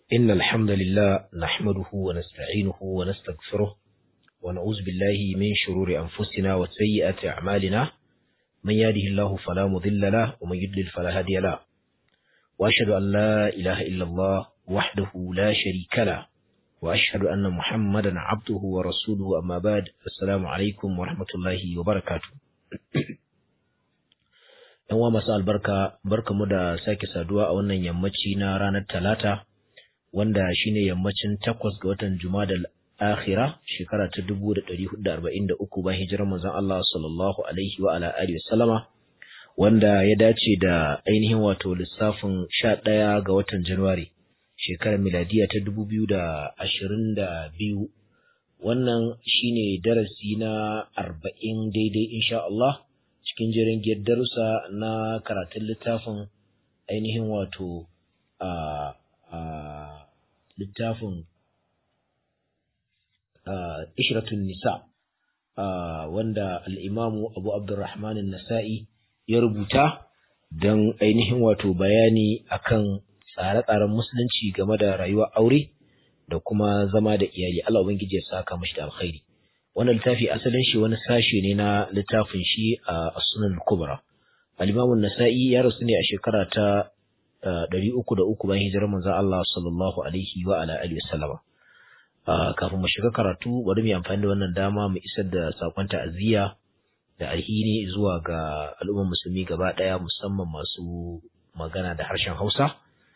إن الحمد لله نحمده ونستعينه ونستغفره ونعوذ بالله من شرور أنفسنا وسيئات أعمالنا من يهده الله فلا مضل له ومن يضلل فلا هادي له وأشهد أن لا إله إلا الله وحده لا شريك له وأشهد أن محمدا عبده ورسوله أما بعد السلام عليكم ورحمة الله وبركاته ‘Yan wa masu albarka, barka mu da sake saduwa a wannan yammaci na ranar Talata, wanda shine yammacin takwas ga watan Jumadal akhira shekara ta dubu da ɗari hudu da arba'in da uku bayan hijirar manzon Allah sallallahu alaihi wa ala alihi wasallama wanda ya dace da ainihin wato lissafin sha ɗaya ga watan Januwari shekarar miladiya ta dubu biyu da ashirin da biyu wannan shine darasi na arba'in daidai insha Allah cikin jerin darussa na karatun littafin ainihin wato a littafin ishratun nisa wanda al'imamu abu abdurrahman nasa'i ya rubuta don ainihin wato bayani akan tsare-tsaren musulunci game da rayuwar aure da kuma zama da iyali Allah ubangiji ya saka mashi da alkhairi wannan littafi asalin shi wani sashe ne na littafin shi a sunan kubra al-imamu nasa'i ya rasu ne a shekara ta ɗari uku da uku bayan hijirar manzon Allah sallallahu alaihi wa ala alihi wasallama kafin mu shiga karatu bari mu yi amfani da wannan dama mu isar da sakon ta'aziyya da alhini zuwa ga al'ummar musulmi gaba ɗaya musamman masu magana da harshen Hausa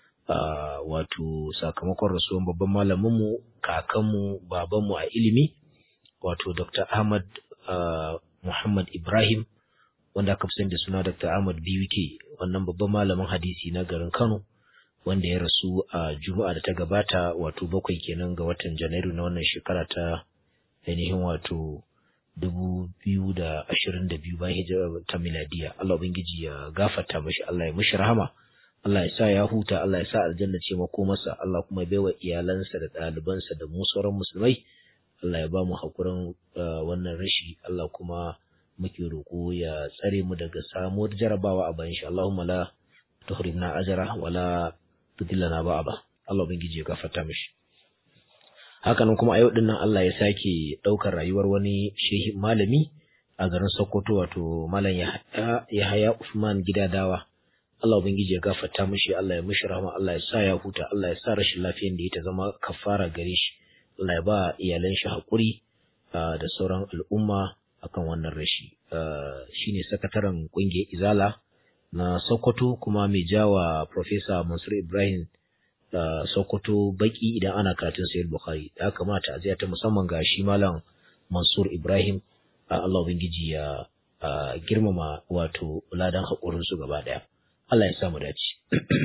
wato sakamakon rasuwan babban malaminmu kakanmu babanmu a ilimi wato Dr. Ahmad Muhammad Ibrahim wanda aka fi da suna Dr. Ahmad BWK wannan babban malamin hadisi na garin Kano wanda ya rasu a Juma'a da ta gabata wato bakwai kenan ga watan Janairu na wannan shekara ta ainihin wato dubu biyu da ashirin da biyu bayan hijira ta miladiya Allah ubangiji ya gafarta mashi Allah ya mishi rahama Allah ya sa ya huta Allah ya sa aljanna ce makomarsa Allah kuma ya baiwa iyalansa da ɗalibansa da mu sauran musulmai Allah ya ba mu hakurin wannan rashi Allah kuma muke roƙo ya tsare mu daga samuwar jarabawa a bayan shi Allahumma la tuhrimna ajra wala tudillana ba'aba Allah ubangiji ya gafarta mishi hakanan kuma a yau din nan Allah ya sake ɗaukar rayuwar wani shehi malami a garin Sokoto wato malam Yahaya Usman Gidadawa Allah ubangiji ya gafarta mishi Allah ya mishi rahama Allah ya sa ya huta Allah ya sa rashin lafiyar da ya ta zama kafara gare shi Allah ya ba iyalan shi haƙuri da sauran al'umma akan wannan rashi shine sakataren ƙungiyar Izala na Sokoto kuma mai jawa Professor Mansur Ibrahim Sokoto baki idan ana karatun Sayyid Bukhari da kamata a ta musamman ga shi Malam Mansur Ibrahim Allah ubangiji ya girmama wato ladan haƙurin su gaba ɗaya Allah ya sa mu dace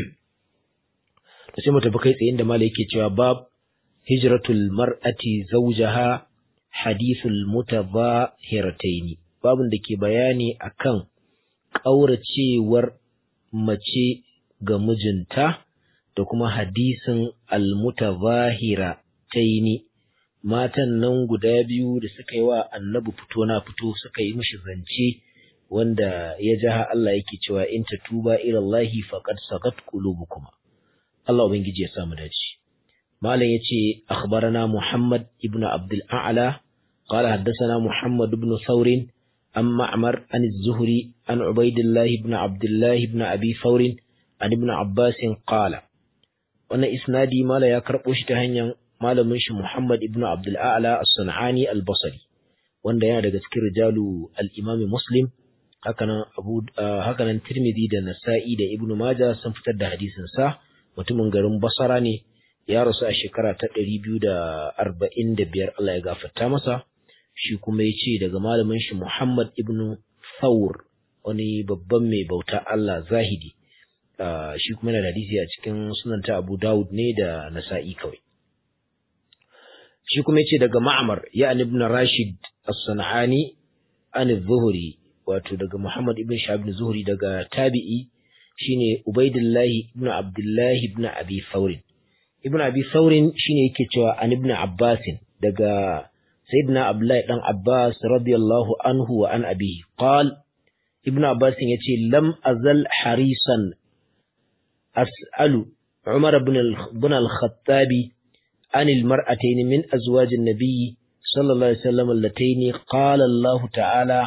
to sai mu tafi kai tsaye inda Malam yake cewa bab hijratul mar'ati zawjaha hadithul mutadhahirataini babun da ke bayani akan ƙauracewar mace ga mijinta da kuma hadisin almutazahira taini matan nan guda biyu da suka yi wa annabi fito na fito suka yi mishi zance wanda ya jaha Allah yake cewa in tatuba ila Allah faqad sagat qulubukuma Allah ubangiji ya samu dace malam yace akhbarana Muhammad ibn Abdul A'la قال حدثنا محمد بن ثور عن معمر عن الزهري عن عبيد الله بن عبد الله بن أبي ثور عن ابن عباس قال وانا إسنادي ما لا يكرب وشتهن ما لمنش محمد ابن عبد الأعلى الصنعاني البصري wanda yana daga cikin rijalu al-Imam Muslim hakanan Abu hakanan Tirmidhi da Nasa'i da Ibn Majah sun fitar da hadisin sa mutumin garin Basra ne ya rasu a shekara ta 245 Allah ya gafarta masa shi kuma ya ce daga malamin shi Muhammad ibn Thawr wani babban mai bauta Allah zahidi shi kuma yana da hadisi a cikin sunanta Abu Dawud ne da Nasa'i kawai shi kuma ya ce daga Ma'mar ya ibn Rashid as-San'ani an zuhri wato daga Muhammad ibn Shahab ibn Zuhri daga tabi'i shine Ubaidillah ibn Abdullah ibn Abi Thawr ibn Abi Thawr shine yake cewa an ibn Abbas daga سيدنا عبد الله بن عباس رضي الله عنه وعن أبيه قال ابن عباس يتي لم أزل حريصا أسأل Umar ibn al-Khattabi عن المرأتين من أزواج النبي صلى الله عليه وسلم اللتين قال الله تعالى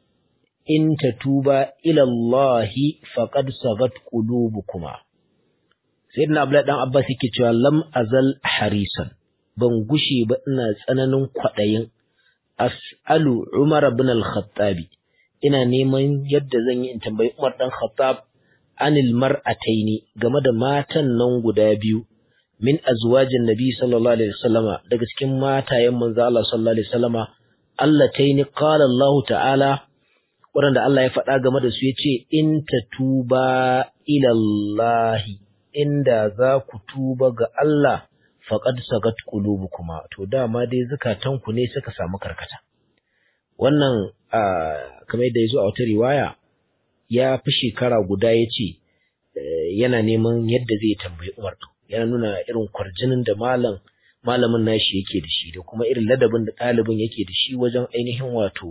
إن تتوبا إلى الله فقد صغت قلوبكما سيدنا عبد الله عباس yake cewa lam azal harisan ban gushe ba ina tsananin kwadayin as'alu Umar ibn al-Khattab ina neman yadda zan yi in tambayi Umar dan Khattab anil mar'ataini game da matan nan guda biyu min azwajin nabi sallallahu alaihi wasallama daga cikin matayen manzo Allah sallallahu alaihi wasallama allataini qala Allah ta'ala wanda Allah ya faɗa game da su yace in tatuba ila Allah inda za ku tuba ga Allah faqad sagat qulubukuma to dama dai zakatanku ne suka samu karkata wannan kamar yadda yazo a wata riwaya ya fi shekara guda yace yana neman yadda zai tambayi Umar to yana nuna irin kwarjinin da malam malamin nashi yake da shi da kuma irin ladabin da ɗalibin yake da shi wajen ainihin wato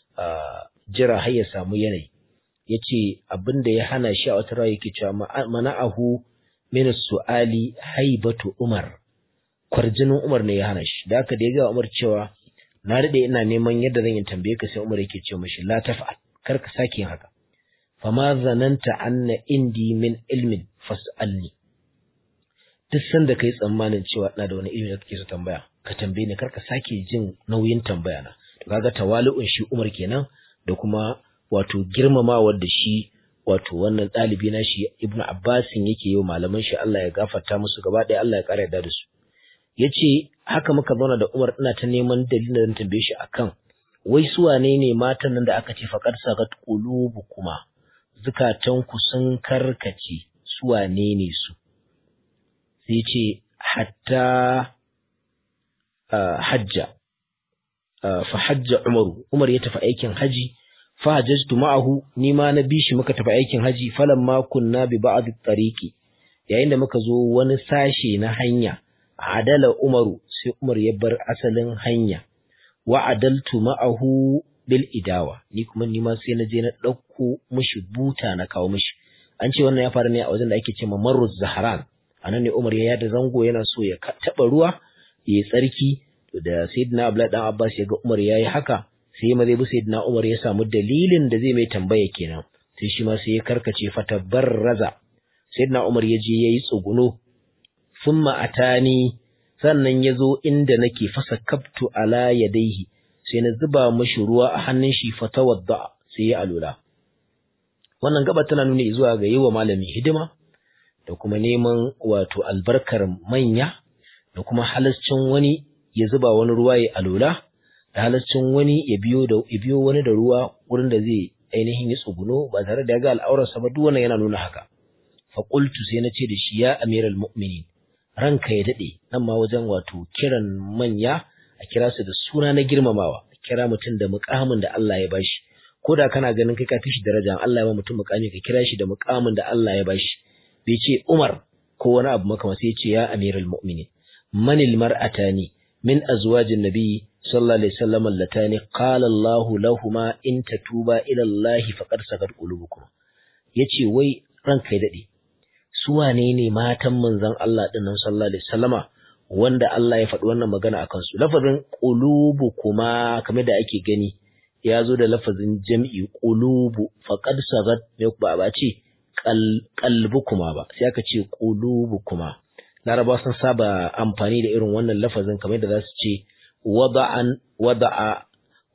jira har ya samu yanayi ya ce abin da ya hana shi a wata rawa yake cewa mana'ahu min su'ali haibatu umar kwarjinin umar ne ya hana shi da haka da ya ga umar cewa na daɗe ina neman yadda zan yi tambaye ka sai umar yake ce mashi la tafa'al kar ka sake yin haka fama zananta anna indi min ilmin fas'alni duk sanda kai tsammanin cewa ina da wani ilimi da kake so tambaya ka tambaye ni karka sake jin nauyin tambaya na to kaga tawali'un shi Umar kenan da kuma wato girmamawa da shi wato wannan ɗalibi na shi Ibn Abbas yake yi malaman shi Allah ya gafarta musu gaba ɗaya Allah ya ƙara yarda da su yace haka muka zauna da Umar ina ta neman dalilin da tambaye shi akan wai su wane ne matan nan da aka ce faqad sagat qulubu kuma zukatanku sun karkace su wane ne su sai ce hatta hajja fa hajja umaru umar ya tafi aikin haji fa hajjatu ma'ahu ni ma na bi shi muka tafi aikin haji falamma kunna bi ba'd at-tariqi yayin da muka zo wani sashe na hanya adala umaru sai umar ya bar asalin hanya wa adaltu ma'ahu bil idawa ni kuma ni ma sai na je na dauko mishi buta na kawo mishi an ce wannan ya faru ne a wajen da ake cewa marruz zahran anan ne Umar ya yada zango yana so ya taba ruwa ya tsarki da Sayyidina Abdullah dan Abbas ya ga Umar yayi haka sai ma zai bi Sayyidina Umar ya samu dalilin da zai mai tambaya kenan sai shi ma sai ya karkace fatabarraza Sayyidina Umar ya je yayi tsuguno thumma atani sannan ya zo inda nake fasa kaftu ala yadaihi sai na zuba mashi ruwa a hannun shi fatawadda sai ya alula wannan gaba tana nuni zuwa ga yi wa malami hidima da kuma neman wato albarkar manya da kuma halascin wani ya zuba wani ruwa ya alula da halascin wani ya biyo da ya biyo wani da ruwa wurin da zai ainihin yi tsuguno ba tare da ya ga al'aurarsa ba duk wannan yana nuna haka fa qultu sai na ce da shi ya amiral mu'minin ranka ya dade nan ma wajen wato kiran manya a kira su da suna na girmamawa a kira mutum da mukamin da Allah ya bashi ko da kana ganin kai ka fi shi daraja Allah ya ba mutum mukami ka kira shi da mukamin da Allah ya bashi bai ce Umar ko wani abu makama sai ya ce ya amiral mu'minin manil mar'atani min azwajin nabi sallallahu alaihi wasallam allatani qala Allah lahumma in tatuba ila Allah faqad sakat qulubukum yace wai ranka ya dade su wane ne matan manzon Allah din nan sallallahu alaihi wasallama wanda Allah ya faɗi wannan magana akan su lafazin qulubu kuma kamar da ake gani ya zo da lafazin jam'i qulubu faqad sagat me ba ba ce qalbu kuma ba sai aka ce qulubu kuma Laraba sun saba amfani da irin wannan lafazin kamar da za su ce wada'an wada'a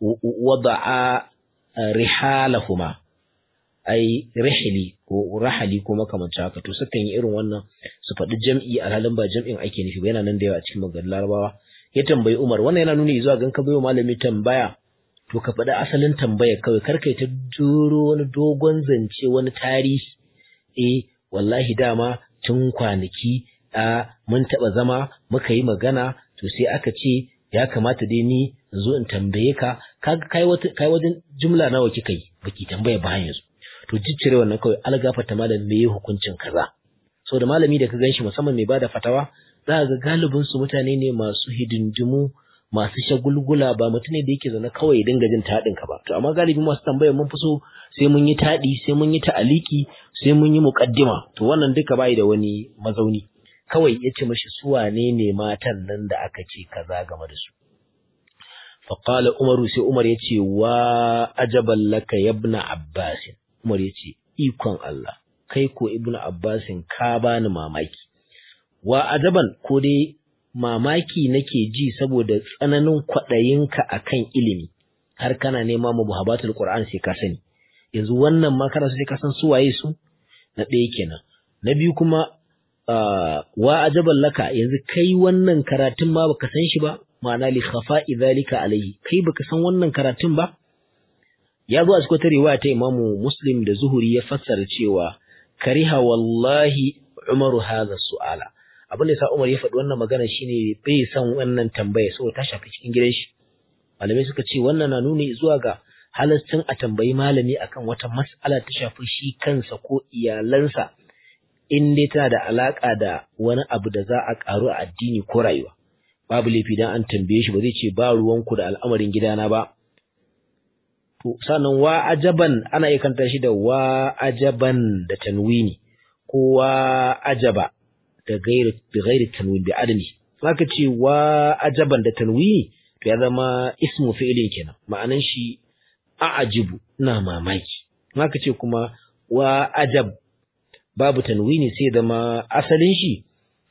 wada'a rihalahuma ai rihli ko rahali ko makamancin haka to sukan yi irin wannan su faɗi jam'i a halin ba jam'in ake nufi ba yana nan da yawa a cikin maganar larabawa ya tambayi umar wannan yana nuni zuwa gan ka bayo malami tambaya to ka faɗi asalin tambaya kawai kar kai ta juro wani dogon zance wani tarihi eh wallahi dama tun kwanaki a mun taɓa zama muka yi magana to sai aka ce ya kamata dai ni in zo in tambaye ka kaga kai wata kai wajen jumla nawa kika yi baki tambaya ba yanzu to jiccire wannan kawai algafata malam me hukuncin kaza da malami da ka ganshi musamman mai bada fatawa za ga galibin su mutane ne masu hidindimu masu shagulgula ba mutum ne da yake zaune kawai dinga jin taɗin ka ba to amma galibi masu tambaya mun fi so sai mun yi taɗi sai mun yi ta'aliki sai mun yi muqaddima to wannan duka bai da wani mazauni kawai ya ce mashi su wane ne matan nan da aka ce kaza game da su faƙala umaru sai umar ya ce wa ajaban laka yabna abbasin umar ya ce ikon Allah kai ko ibn abbasin ka bani mamaki wa ajaban ko dai mamaki nake ji saboda tsananin kwaɗayinka akan ilimi har kana nema mu muhabbatul qur'an sai ka sani yanzu wannan ma kana sai ka san su waye su na ɗaya kenan na biyu kuma wa ajaban laka yanzu kai wannan karatun ma baka san shi ba ma'ana li khafa'i dhalika alayhi kai baka san wannan karatun ba ya zo a cikin wata riwaya ta Imamu Muslim da Zuhuri ya fassara cewa kariha wallahi Umaru hadha su'ala abin da yasa Umar ya faɗi wannan magana shine bai san wannan tambaya saboda ta shafi cikin gidan shi malamai suka ce wannan na nuni zuwa ga halascin a tambayi malami akan wata mas'ala ta shafi shi kansa ko iyalansa in dai tana da alaka da wani abu da za a karu a addini ko rayuwa babu laifi dan an tambaye shi ba zai ce ba ruwanku da al'amarin gidana ba to sannan wa ajaban ana iya kanta shi da wa ajaban da tanwini ko wa ajaba da gairi bi gairi tanwin bi adami zaka ce wa ajaban da tanwini to ya zama ismu fi'ilin kenan ma'anan shi a'ajibu ina mamaki zaka ce kuma wa ajab babu tanwini sai zama asalin shi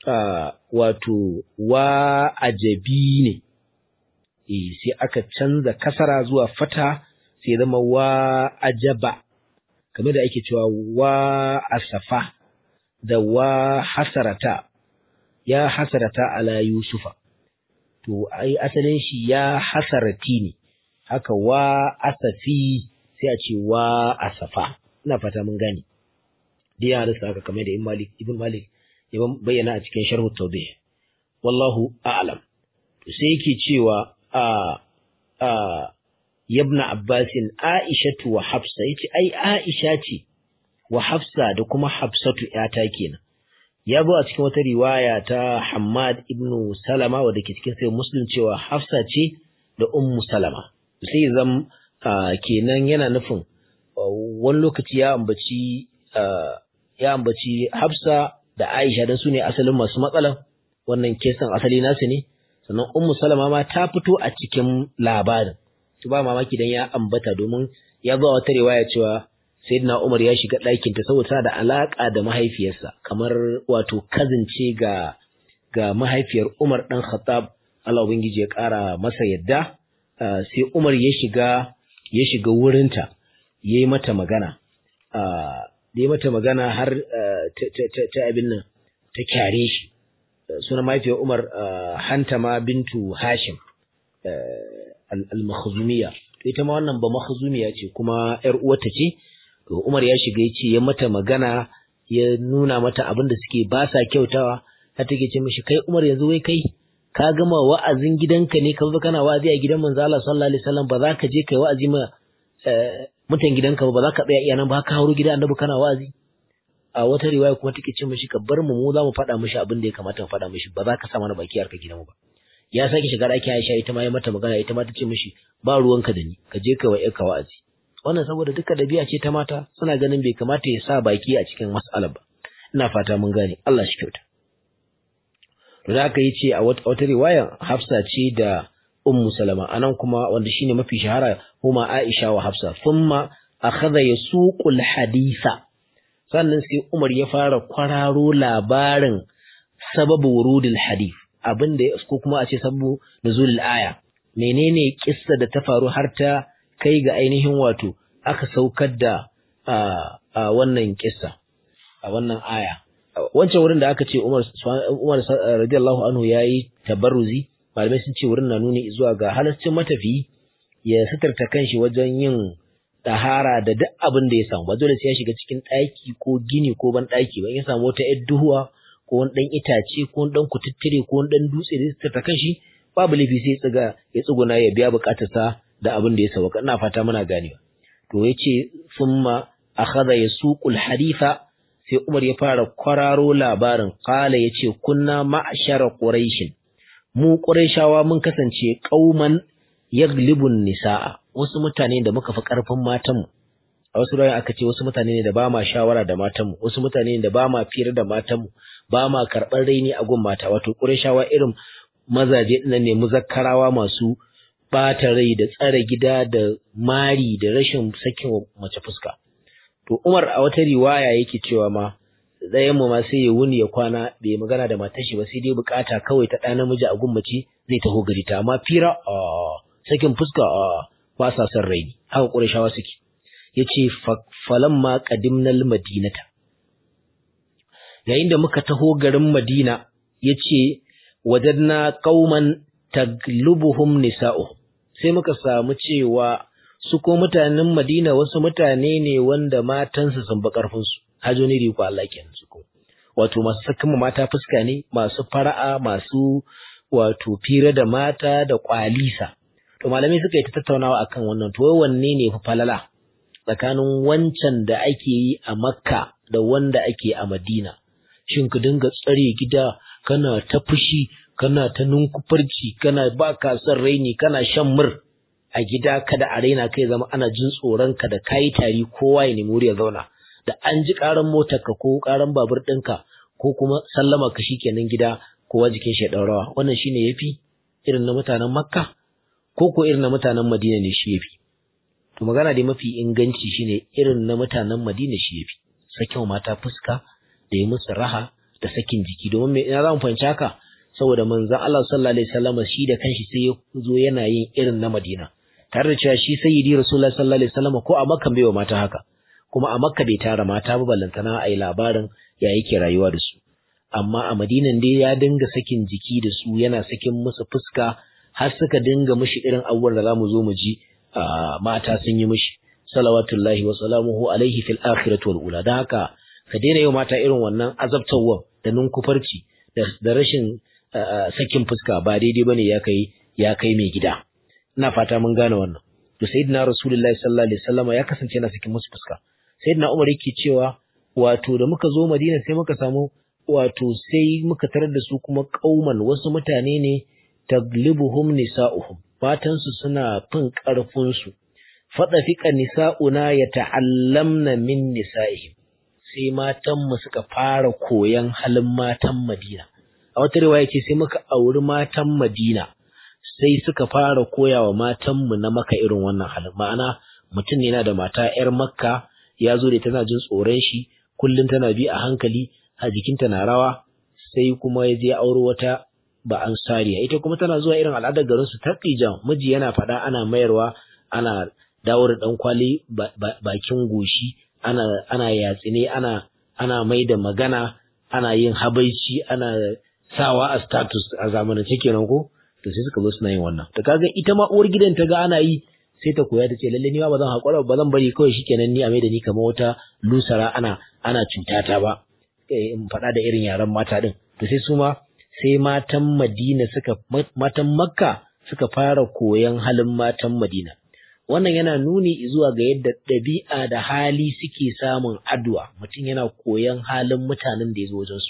wato wa ajabi ne eh sai aka canza kasara zuwa fata sai zama wa ajaba kamar da ake cewa wa asafa da wa hasarata ya hasarata ala yusufa to ai asalin shi ya hasarati ne haka wa asafi sai a ce wa asafa ina fata mun gane dai ya rasa haka kamar da ibn malik ibn malik ya bayyana a cikin sharhu tawdih wallahu a'lam to sai yake cewa a a yabna abbasin aishatu wa hafsa yace ai aisha ce wa hafsa da kuma hafsatu yata kenan ya zo a cikin wata riwaya ta Hammad ibn Salama wadda ke cikin sai Muslim cewa Hafsa ce da Ummu Salama sai zam kenan yana nufin wani lokaci ya ambaci ya ambaci Hafsa da Aisha dan su ne asalin masu matsalan wannan kesan asali nasu ne sannan Ummu Salama ma ta fito a cikin labarin to ba mamaki dan ya ambata domin ya zo wata riwaya cewa Sayyidina Umar ya shiga ɗakin ta saboda da alaka da mahaifiyarsa kamar wato kazince ga ga mahaifiyar Umar dan Khattab Allah ubangiji ya ƙara masa yadda sai Umar ya shiga ya shiga wurinta yayi mata magana da yayi mata magana har ta abin nan ta kyare shi suna mahaifiyar Umar Hantama bintu Hashim al-Makhzumiyya ita ma wannan ba Makhzumiya ce kuma ƴar uwarta ce to Umar ya shiga ya ce ya mata magana ya nuna mata abin da suke ba sa kyautawa ta take ce mishi kai Umar yanzu wai kai ka gama wa'azin gidanka ne ka zo kana wa'azi a gidan manzo Allah sallallahu alaihi wasallam ba za ka je kai wa'azi ma mutan gidanka ba ba za ka tsaya iya nan ba ka hauro gidan annabi kana wa'azi a wata riwaya kuma take ce mishi ka bar mu mu za mu faɗa mishi abin da ya kamata mu faɗa mishi ba za ka sa mana baki harka gidanmu ba ya sake shiga ɗakin Aisha ita ma ya mata magana ita ma ta ce mishi ba ruwanka da ni ka je ka wa ka wa'azi wannan saboda duka dabi'a ce ta mata suna ganin bai kamata ya sa baki a cikin mas'alar ba ina fata mun gane Allah shi kyauta to da aka yi ce a wata riwaya Hafsa ce da Ummu Salama anan kuma wanda shine mafi shahara huma Aisha wa Hafsa thumma akhadha yasuqul haditha sannan sai Umar ya fara kwararo labarin sababu wurudul hadith abinda ya ko kuma a ce sababu nuzulul aya menene kissa da ta faru har ta kai ga ainihin wato aka saukar da a wannan kissa a wannan aya wancan wurin da aka ce Umar Umar radiyallahu anhu yayi tabarruzi malamai sun ce wurin na nuni zuwa ga halaccin matafi ya sitarta kanshi wajen yin tahara da duk abin da ya samu ba dole sai ya shiga cikin ɗaki ko gini ko ban ɗaki ba in ya samu wata ƴar duhuwa ko wani ɗan itace ko wani ɗan kututture ko wani ɗan dutse da ya sitarta kanshi babu laifi sai ya tsiga ya tsuguna ya biya buƙatarsa da abin da ya sauka ina fata muna ganewa to yace summa akhadha yasuqul haditha sai Umar ya fara kwararo labarin qala yace kunna ma'shara quraish mu quraishawa mun kasance qauman yaglibun nisaa wasu mutane da muka fi karfin matanmu a a wasu rayu aka ce wasu mutane ne da ba ma shawara da matanmu wasu mutane ne da ba ma fira da matanmu ba ma karɓar raini a gun mata wato ƙurashawa irin mazaje ɗin ne muzakkarawa masu ɓata rai da tsare gida da mari da rashin sakin mace fuska to Umar a wata riwaya yake cewa ma ɗayan mu ma sai ya wuni ya kwana bai magana da matar shi ba sai dai bukata kawai ta ɗa namiji a gun mace zai taho gari ta amma fira a sakin fuska a ba sa son raini haka ƙurashawa suke yace falamma qadimnal madinata yayin da muka taho garin Madina yace wajadna qauman taglubuhum nisa'uhum sai muka samu cewa su ko mutanen Madina wasu mutane ne wanda matansu sun ba karfin su hajo ne riko Allah kenan su ko wato masu sakin mata fuska ne masu fara'a masu wato fira da mata da kwalisa to malamai suka yi ta tattaunawa akan wannan to wanne ne fa falala tsakanin wancan da ake yi a Makka da wanda ake a Madina shin ka dinga tsare gida kana ta fushi kana ta nunkufarci kana ba ka son raini kana shan mur a gida kada a raina kai zama ana jin tsoron ka da kayi tari kowa ya nemi wuri ya zauna da an ji karan motar ka ko karan babur ɗinka ko kuma sallama ka shikenan gida kowa jikin shi ya rawa wannan shine yafi irin na mutanen Makka ko ko irin na mutanen Madina ne shi yafi to magana dai mafi inganci shine irin na mutanen Madina shi yafi sakin mata fuska da yi musu raha da sakin jiki domin me ina za mu fahimci haka saboda manzon Allah sallallahu alaihi wasallam shi da kanshi sai ya zo yana yin irin na Madina tare da cewa shi sayyidi Rasulullahi sallallahu alaihi wasallam ko a Makka bai wa mata haka kuma a Makka bai tara mata ba ballantana ai labarin ya yake rayuwa da su amma a Madinan dai ya dinga sakin jiki da su yana sakin musu fuska har suka dinga mishi irin abubuwan da zamu zo mu ji mata sun yi mishi salawatullahi wa salamuhu alaihi fil akhirati wal ula dan haka ka daina yau mata irin wannan azabtawan da nunkufarci da rashin sakin fuska ba daidai bane ya kai ya kai mai gida ina fata mun gane wannan to sayyidina rasulullahi sallallahu alaihi wasallam ya kasance yana sakin musu fuska sayyidina umar yake cewa wato da muka zo madina sai muka samu wato sai muka tarar da su kuma kauman wasu mutane ne taglibuhum nisa'uhum matansu suna fin karfin su fada fika nisa'una yata'allamna min nisa'ihim sai matanmu suka fara koyan halin matan Madina. A wata riwaya ce sai muka auri matan Madina, sai suka fara koya wa matanmu na maka irin wannan halin. Ma'ana mutum ne yana da mata ‘yar makka ya zo da tana jin tsoron shi, kullum tana bi a hankali, a jikinta na rawa, sai kuma ya je auro wata ba an sariya. Ita kuma tana zuwa irin al'adar garinsu ta ƙijan, miji yana faɗa ana mayarwa, ana dawo da ɗan kwali bakin goshi, ana ana yatsine ana ana mai da magana ana yin habaici ana sawa a status a zamanance kenan ko to sai suka zo suna yin wannan to kaga ita ma uwar gidan ta ga ana yi sai ta koya ta ce lalle ni ma ba zan hakura ba zan bari kawai shikenan ni a mai da ni kamar wata lusara ana ana cutata ba in faɗa da irin yaran mata din to sai su ma sai matan Madina suka matan Makka suka fara koyan halin matan Madina wannan yana nuni zuwa ga yadda ɗabi'a da hali suke samun addu'a mutum yana koyan halin mutanen da ya zo wajensu.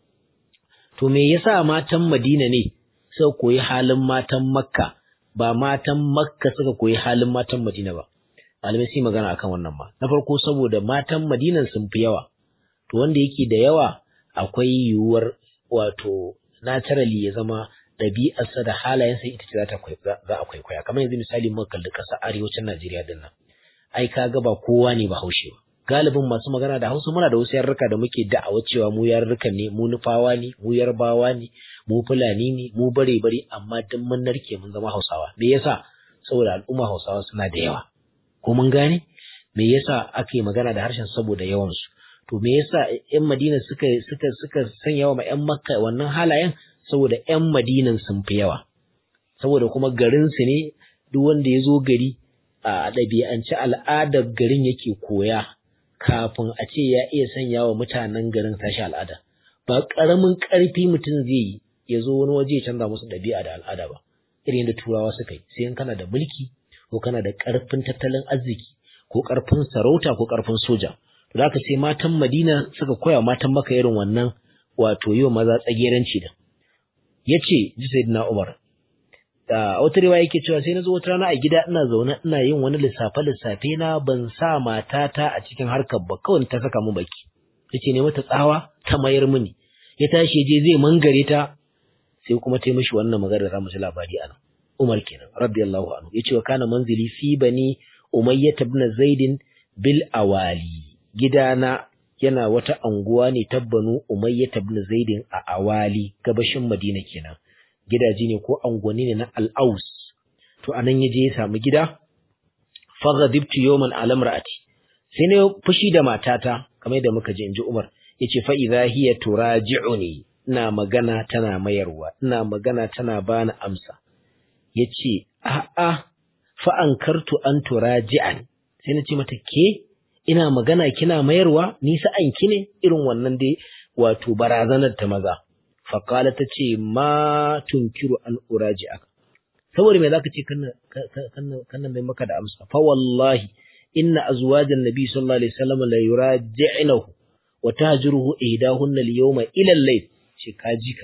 To me yasa matan Madina ne suka koyi halin matan Makka ba matan Makka suka koyi halin matan Madina ba. Malamai sai magana akan wannan ma. Na farko saboda matan Madinan sun fi yawa. To wanda yake da yawa akwai yiwuwar wato naturally ya zama ɗabi'arsa da halayensa ita ce za a kwaikwaya kamar yanzu misali muka kalli ƙasa arewacin Najeriya din nan ai kaga ba kowa ne ba haushe ba galibin masu magana da Hausa muna da wasu yarurruka da muke da'awa cewa mu yarurrukan ne mu nufawa ne mu yarbawa ne mu fulani ne mu bare bare amma duk mun narke mun zama Hausawa me yasa saboda al'umma Hausawa suna da yawa ko mun gane me yasa ake magana da harshen saboda yawan su to me yasa ƴan Madina suka suka suka sanya wa ƴan Makka wannan halayen saboda ‘yan madinan sun fi yawa, saboda kuma garinsu ne duk wanda ya zo gari a ɗabi'ance al'adar garin yake koya kafin a ce ya iya sanya wa mutanen garin tashi al'ada. Ba ƙaramin ƙarfi mutum zai yi ya zo wani waje ya canza musu ɗabi'a da al'ada ba, irin yadda turawa suka yi, sai kana da mulki ko kana da ƙarfin tattalin arziki ko ƙarfin sarauta ko ƙarfin soja. Za ka sai matan Madina suka koya matan maka irin wannan wato yi wa maza tsageranci da. ya ce ji sayyidina Umar a wata riwaya yake cewa sai na zo wata rana a gida ina zaune ina yin wani lissafe lissafe na ban sa matata a cikin harkar ba kawai ta saka mu baki yace ne mata tsawa ta mayar mini ya tashi je zai mangare ta sai kuma ta mishi wannan magana da mu ji labari anan Umar kenan radiyallahu anhu yace wa kana manzili fi bani Umayyah ibn Zaid bil awali gidana yana wata anguwa ne ta banu Umayyah ibn Zaid a awali gabashin Madina kenan gidaje ne ko angwani ne na Al-Aus to anan yaje ya samu gida faghadibtu yawman ala imraati sai ne fushi da matata kamar da muka ji inji Umar yace fa idha hiya turaji'uni ina magana tana mayarwa ina magana tana bani amsa yace a a fa ankartu an turaji'an sai na ce mata ke ina magana kina mayarwa ni sa'an ki ne irin wannan dai wato barazanar ta maza fa qala tace ma tunkiru an uraji'aka saboda me zaka ce kanna kanna kanna mai maka da amsa fa wallahi inna azwajan nabi sallallahu alaihi wasallam la yuraji'nahu wa tahjuruhu ihdahunna al-yawma ila al-layl ce ka jika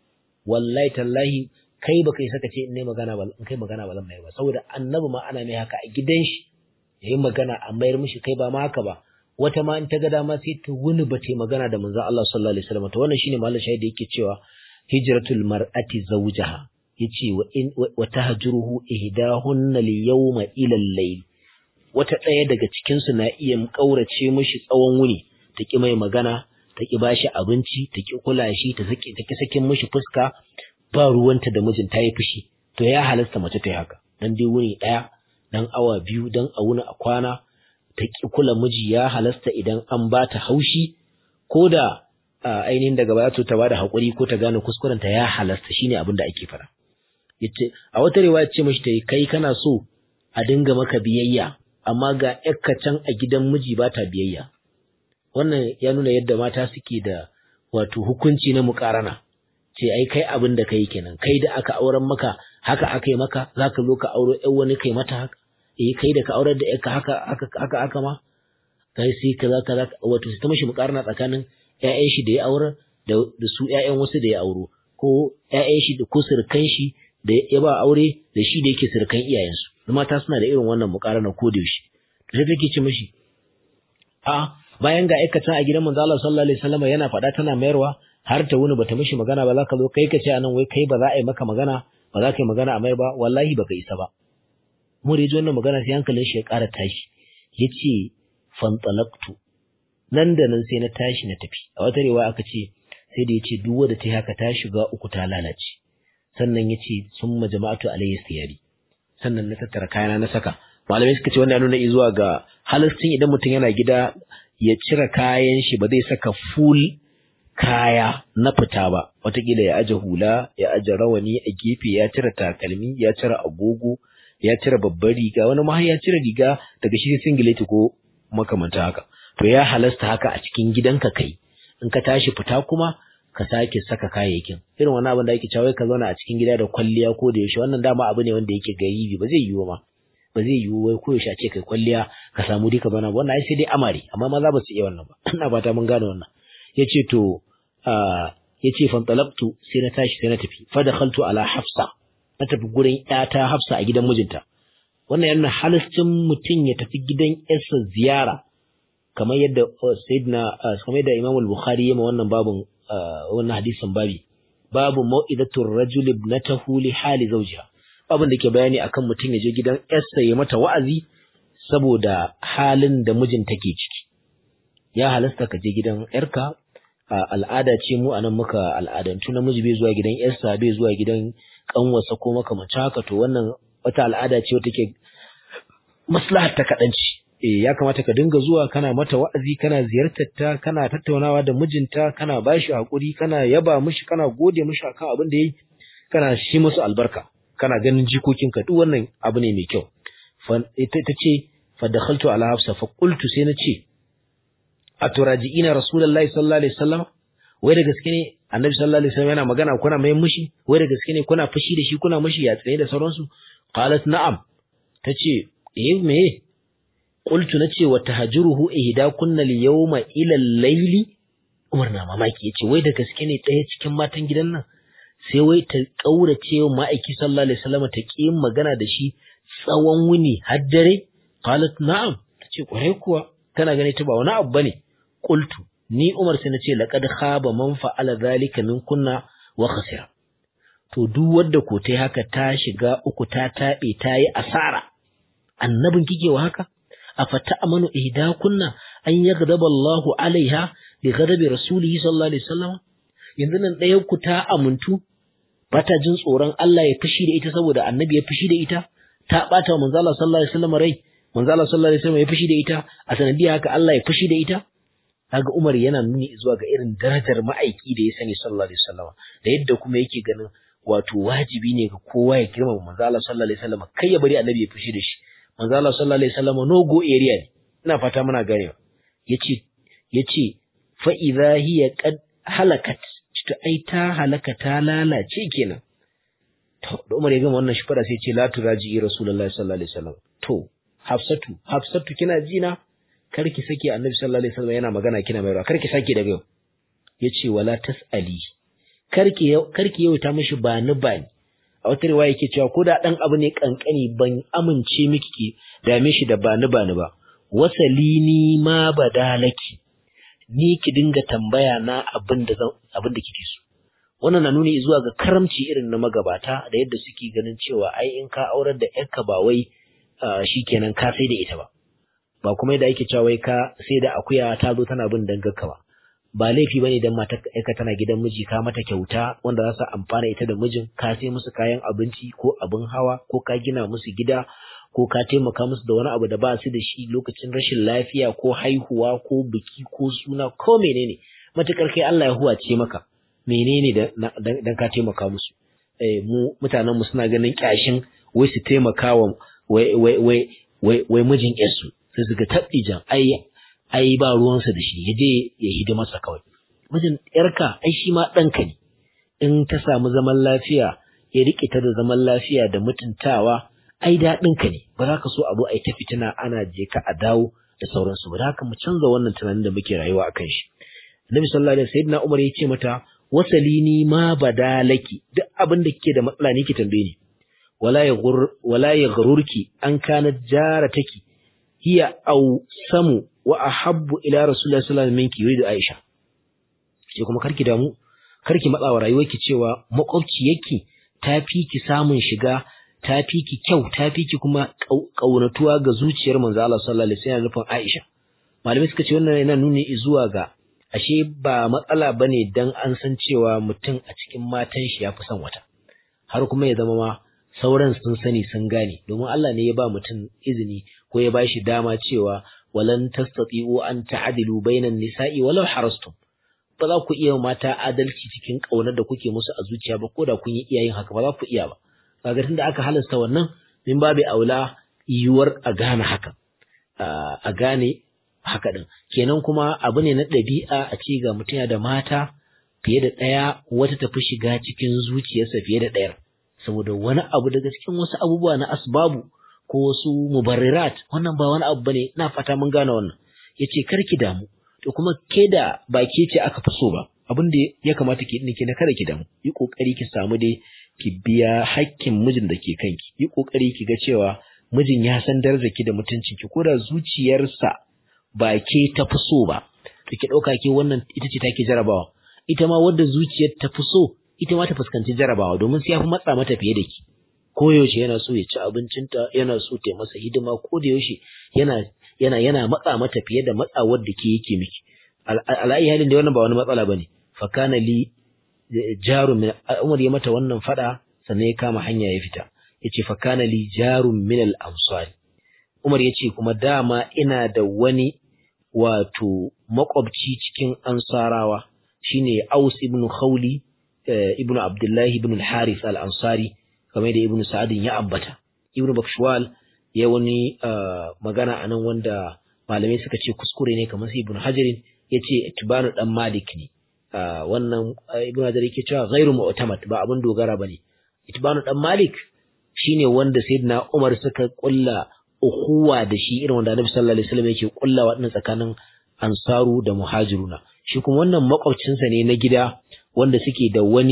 wallahi tallahi kai baka yi saka ce in ne magana ba in kai magana ba zan mai ba saboda annabi ma ana mai haka a gidan shi yayi magana a mayar mishi kai ba ma haka ba wata ma in ta ga dama sai ta wuni ba ta magana da manzon Allah sallallahu alaihi wasallam to wannan shine mallan shahidi yake cewa hijratul mar'ati zawjaha yace wa in wa tahjuruhu ihdahunna al-yawma ila al-layl wata ɗaya daga cikin su na iya kaurace mishi tsawon wuni ta ki mai magana ta ki bashi abinci ta ki kula shi ta saki ta ki sakin mishi fuska ba ruwanta da mijin ta yi fushi to ya halasta mace ta yi haka dan dai wuni ɗaya dan awa biyu dan a wuni a kwana ta ki kula miji ya halasta idan an ba ta haushi ko da ainihin daga baya to ta bada haƙuri ko ta gane kuskuren ta ya halasta shine abin da ake fara yace a wata riwaya ce mishi ta kai kana so a dinga maka biyayya amma ga yakka can a gidan miji ba ta biyayya wannan ya nuna yadda mata suke da wato hukunci na muƙarana ce ai kai abin da kai kenan kai da aka auren maka haka aka yi maka zaka zo ka auro ƴan wani kai mata haka eh kai da ka aurar da ƴarka haka haka haka aka ma kai sai kaza kaza wato sai ta mishi muƙarana tsakanin ƴaƴan shi da ya aurar da da su ƴaƴan wasu da ya auro ko ƴaƴan shi da ko surukan shi da ya ba aure da shi da yake surukan iyayensu mata suna da irin wannan muƙarana ko da yaushe to sai take ce mishi a bayan ga aikata a gidan manzo Allah sallallahu alaihi wasallam yana faɗa tana mayarwa har ta wuni bata mishi magana ba za ka zo kai ka ce anan wai kai ba za a yi maka magana ba za ka yi magana a mai ba wallahi baka isa ba mu da wannan magana sai hankalin shi ya ƙara tashi yace fantalaktu nan da nan sai na tashi na tafi a wata rewa aka ce sai da yace duk wanda ta haka ta shiga uku ta lalace sannan yace summa jama'atu alayhi siyari sannan na tattara kayana na saka malamai suka ce wannan ya nuna zuwa ga halastin idan mutum yana gida ya cire kayan shi ba zai saka full kaya na fita ba watakila ya aje hula ya aje rawani a gefe ya cire takalmi ya cire agogo ya cire babbar riga wani ma ya cire riga daga shi singileti ko makamanta haka to ya halasta haka a cikin gidanka kai in ka tashi fita kuma ka sake saka kayayyakin irin wani abin da ake cewa ka zauna a cikin gida da kwalliya ko da yaushe wannan dama abu ne wanda yake garibi ba zai yiwu ma ba zai yiwu wai ko yaushe a ce kai kwalliya ka samu dika bana wannan ai sai dai amare amma maza ba su iya wannan ba ina fata mun gane wannan yace to ya ce fantalabtu sai na tashi sai na tafi fadakhaltu ala hafsa na tafi gurin ƴata hafsa a gidan mijinta wannan yana halascin mutum ya tafi gidan ƴarsa ziyara kamar yadda sayyidina kamar yadda Imam al-Bukhari ya ma wannan babun wannan hadisin babi babu mau'izatu ar-rajul ibnatahu li hali zawjiha babun da ke bayani akan mutum ya je gidan ƴarsa ya mata wa'azi saboda halin da mijin take ciki ya halasta ka je gidan ƴarka al'ada ce mu anan muka al'adantu namiji bai zuwa gidan yarsa bai zuwa gidan kanwarsa ko makamancin haka to wannan wata al'ada ce wata ke maslahar ta kadanci eh ya kamata ka dinga zuwa kana mata wa'azi kana ziyartar ta kana tattaunawa da mijinta kana bashi hakuri kana yaba mishi kana gode mishi akan abin da yayi kana shi musu albarka kana ganin jikokinka duk wannan abu ne mai kyau ita ta ce fa dakhaltu ala hafsa fa qultu sai na ce aturaji'ina rasulullahi sallallahu alaihi wasallam wai da gaske ne annabi sallallahu alaihi wasallam yana magana kuna mai mushi wai da gaske ne kuna fushi da shi kuna mushi ya tsaye da sauransu qalat na'am tace eh me qultu nace wa tahjuruhu ihda kunna al-yawma ila al-layli Umar na mamaki yace wai da gaske ne ɗaya cikin matan gidan nan sai wai ta kaurace wa ma'aiki sallallahu alaihi wasallam ta ki magana da shi tsawon wuni har dare qalat na'am tace kwarai kuwa kana gani ta ba wani abu bane qultu ni Umar sai nace laqad khaba man fa'ala zalika min kunna wa khasira to duk wanda ko tai haka ta shiga uku ta tabe ta yi asara annabin kike wa haka afata amanu ihdakunna an yaghdaba Allahu alaiha bi ghadabi rasulihi sallallahu alaihi wasallam yanzu nan ɗayan ku ta amuntu bata jin tsoron Allah ya fushi da ita saboda annabi ya fushi da ita ta bata wa manzo Allah sallallahu alaihi wasallam rai manzo Allah sallallahu alaihi wasallam ya fushi da ita a sanadiyar haka Allah ya fushi da ita kaga Umar yana nuni zuwa ga irin darajar ma'aiki da ya sani sallallahu alaihi wasallam da yadda kuma yake ganin wato wajibi ne ga kowa ya girmama manzo Allah sallallahu alaihi wasallam kai ya bari annabi ya fushi da shi manzo Allah sallallahu alaihi wasallam no go area ne ina fata muna ganewa yace yace fa idha hiya qad halakat to ai ta halaka ta lalace kenan to da Umar ya gama wannan shifara sai ce la turaji rasulullahi sallallahu alaihi wasallam to Hafsatu Hafsatu kina ji na karki sake Annabi sallallahu alaihi wasallam yana magana kina mai karki sake daga yau yace wala tasali karki karki yau ta mishi ba ni ba ni a wata riwaya yake cewa ko da dan abu ne kankani ban amince miki ki dame shi da ba ni ba ni ba wasalini ma badalaki ni ki dinga tambaya na abin da abin da kike so wannan na nuni zuwa ga karamci irin na magabata da yadda suke ganin cewa ai in ka aurar da yarka ba wai shikenan ka sai da ita ba ba kuma yadda ake cewa wai ka sai da akuya ta zo tana bin dangarka ba ba laifi bane dan mata yarka tana gidan miji ka mata kyauta wanda za su amfana ita da mijin ka sai musu kayan abinci ko abin hawa ko ka gina musu gida ko ka taimaka musu da wani abu da ba su da shi lokacin rashin lafiya ko haihuwa ko biki ko suna ko menene matukar kai Allah ya huwace maka menene dan ka taimaka musu eh mu mutanen mu suna ganin kyashin wai su taimaka wa wai wai wai wai wai mijin yarsu sai suka tabbijan ai ai ba ruwansa da shi yaje ya hidima masa kawai mijin yarka ai shi ma ɗanka ne in ta samu zaman lafiya ya rike ta da zaman lafiya da mutuntawa ai daɗinka ne ba za ka so abu ai ta fitina ana je ka a dawo da sauransu ba da haka mu canza wannan tunanin da muke rayuwa akan shi Annabi sallallahu alaihi wasallam Umar ya ce mata wasalini ma badalaki duk abin da kike da matsala ne ki tambaye ni wala ya wala ya gururki an kana jarataki hiya aw samu wa ahabbu ila rasulullahi sallallahu alaihi wasallam minki yuridu Aisha sai kuma karki damu karki matsa wa rayuwarki cewa makwabci yake tafi ki samun shiga tafi ki kyau tafi ki kuma kaunatuwa ga zuciyar manzo Allah sallallahu alaihi wasallam nufin Aisha malamai suka ce wannan yana nuni zuwa ga ashe ba matsala bane dan an san cewa mutum a cikin matan shi yafi son wata har kuma ya zama ma sauran sun sani sun gane domin Allah ne ya ba mutum izini ko ya bashi dama cewa walan tastati'u an ta'dilu bainan nisa'i walau harastum ba za ku iya mata adalci cikin kaunar da kuke musu a zuciya ba ko da kun yi iyayen haka ba za ku iya ba kaga tunda aka halasta wannan min babu aula yiwuwar a gane haka a gane haka din kenan kuma abu ne na ɗabi'a a ce ga mutum da mata fiye da ɗaya wata tafi shiga cikin zuciyarsa fiye da ɗayar saboda wani abu daga cikin wasu abubuwa na asbabu ko wasu mubarrirat wannan ba wani abu bane ina fata mun gane wannan yace karki damu to kuma ke da ba ke ce aka fi so ba abin da ya kamata ki dinki na kada ki damu yi kokari ki samu dai ki biya hakkin mijin da ke kanki yi kokari ki ga cewa mijin ya san darajar ki da mutuncin ki ko da zuciyarsa ba ke ta fi so ba to ki dauka ke wannan ita ce take jarabawa ita ma wadda zuciyar ta fi so ita ma ta fuskanci jarabawa domin sai ya fi matsa mata fiye da ki koyaushe yana so ya ci abincinta yana so ta masa hidima ko da yaushe yana yana yana matsa mata fiye da matsawar da ke yake miki al'ayi halin da wannan ba wani matsala bane fa kana li jarum min Umar ya mata wannan fada sannan ya kama hanya ya fita yace fa kana li jarum min al ansar Umar yace kuma dama ina da wani wato makwabci cikin ansarawa shine Aus ibn Khawli ibn Abdullah ibn al-Harith al-Ansari kamar da Ibn Sa'ad ya ambata Ibn Bakshwal ya wani magana anan wanda malamai suka ce kuskure ne kamar sai Ibn Hajar yace Tibanu dan Malik ne wannan Ibn Hajar yake cewa ghairu mu'tamad ba abin dogara bane Tibanu dan Malik shine wanda Sayyidina Umar suka kulla ukhuwa da shi irin wanda Annabi sallallahu alaihi wasallam yake kulla wadannan tsakanin Ansaru da Muhajiruna shi kuma wannan makwabcinsa ne na gida wanda suke da wani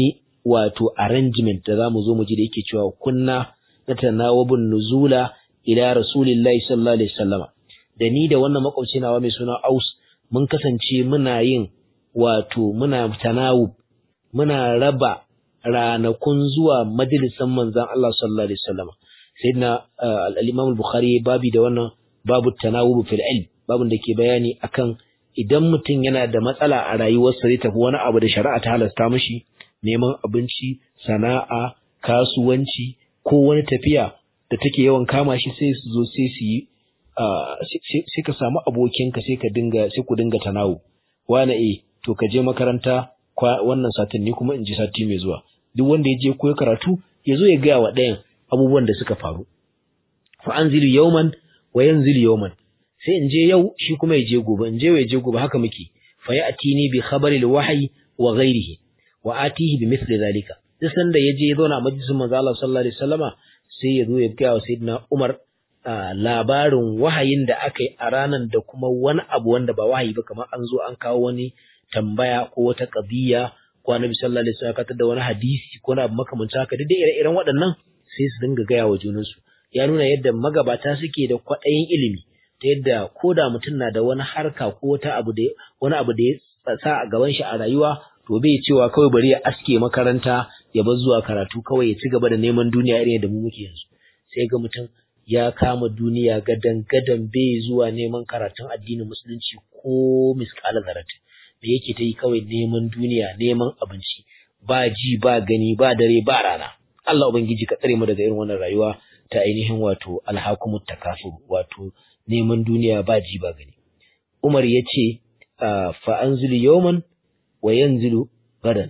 wato arrangement da zamu zo mu ji da yake cewa kunna natanawabun nuzula ila rasulillahi sallallahu alaihi wasallama da ni da wannan makwabci nawa mai suna Aus mun kasance muna yin wato muna tanawub muna raba ranakun zuwa majalisan manzon Allah sallallahu alaihi wasallama sayyidina al-Imam al-Bukhari babi da wannan babu tanawub fil ilm babun da ke bayani akan idan mutum yana da matsala a rayuwarsa zai tafi wani abu da shari'a ta halasta mishi neman abinci sana'a kasuwanci ko wani tafiya da take yawan kama shi sai su zo sai su yi sai ka samu abokinka sai ka dinga sai ku dinga tanawu wani eh to ka je makaranta wannan satin ni kuma in ji sati mai zuwa duk wanda ya je koyi karatu ya zo ya gaya wa ɗayan abubuwan da suka faru fa anzilu yawman wa yanzilu yawman sai in je yau shi kuma ya je gobe in je ya je gobe haka muke fa ya'tini bi khabari al-wahyi wa ghayrihi wa atihi bi mithli dhalika duk sanda ya je ya zauna a majalisin manzo Allah sallallahu alaihi wasallama sai ya zo ya gaya wa sayyidina Umar labarin wahayin da aka yi a ranar da kuma wani abu wanda ba wahayi ba kamar an zo an kawo wani tambaya ko wata qadiya ko annabi sallallahu alaihi wasallam ka da wani hadisi ko na abu makamancin haka duk da ire-iren waɗannan sai su dinga gaya wa junansu ya nuna yadda magabata suke da kwaɗayin ilimi ta yadda ko da mutum na da wani harka ko wata abu da wani abu da ya sa a gaban shi a rayuwa to bai cewa kawai bari ya aske makaranta ya bar zuwa karatu kawai ya ci gaba da neman duniya irin yadda mu muke yanzu sai ga mutum ya kama duniya gadan gadan bai zuwa neman karatun addinin musulunci ko miskala zarat me yake ta yi kawai neman duniya neman abinci ba ji ba gani ba dare ba rana Allah ubangiji ka tsare mu daga irin wannan rayuwa ta ainihin wato alhakumut takasur wato neman duniya ba ji ba gani Umar ya ce fa anzilu yawman wa yanzilu gadan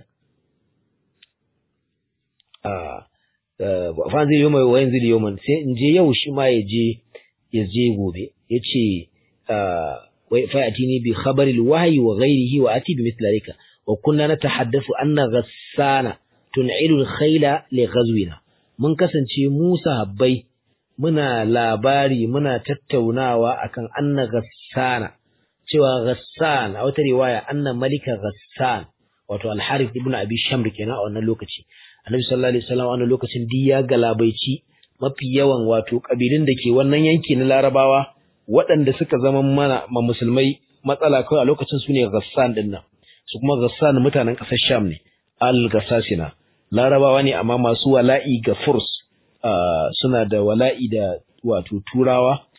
fa anzilu yawman wa yanzilu yawman sai in je yau shi ma ya je ya je gobe yace wa fa atini bi khabari alwahyi wa ghayrihi wa ati bi mithli wa kunna natahaddathu anna ghassana tun'ilu alkhayla li ghazwina mun kasance mu sahabbai muna labari muna tattaunawa akan anna ghassana cewa ghassan a wata riwaya anna malika ghassan wato al-harith ibn abi shamr kenan a wannan lokaci annabi sallallahu alaihi wasallam a wannan lokacin di ya galabaici mafi yawan wato kabilun da ke wannan yanki na larabawa waɗanda suka zama mana ma musulmai matsala kawai a lokacin su ne ghassan din nan su kuma ghassan mutanen ƙasar sham ne al-ghassasina larabawa ne amma masu wala'i ga furs suna da wala'i da wato turawa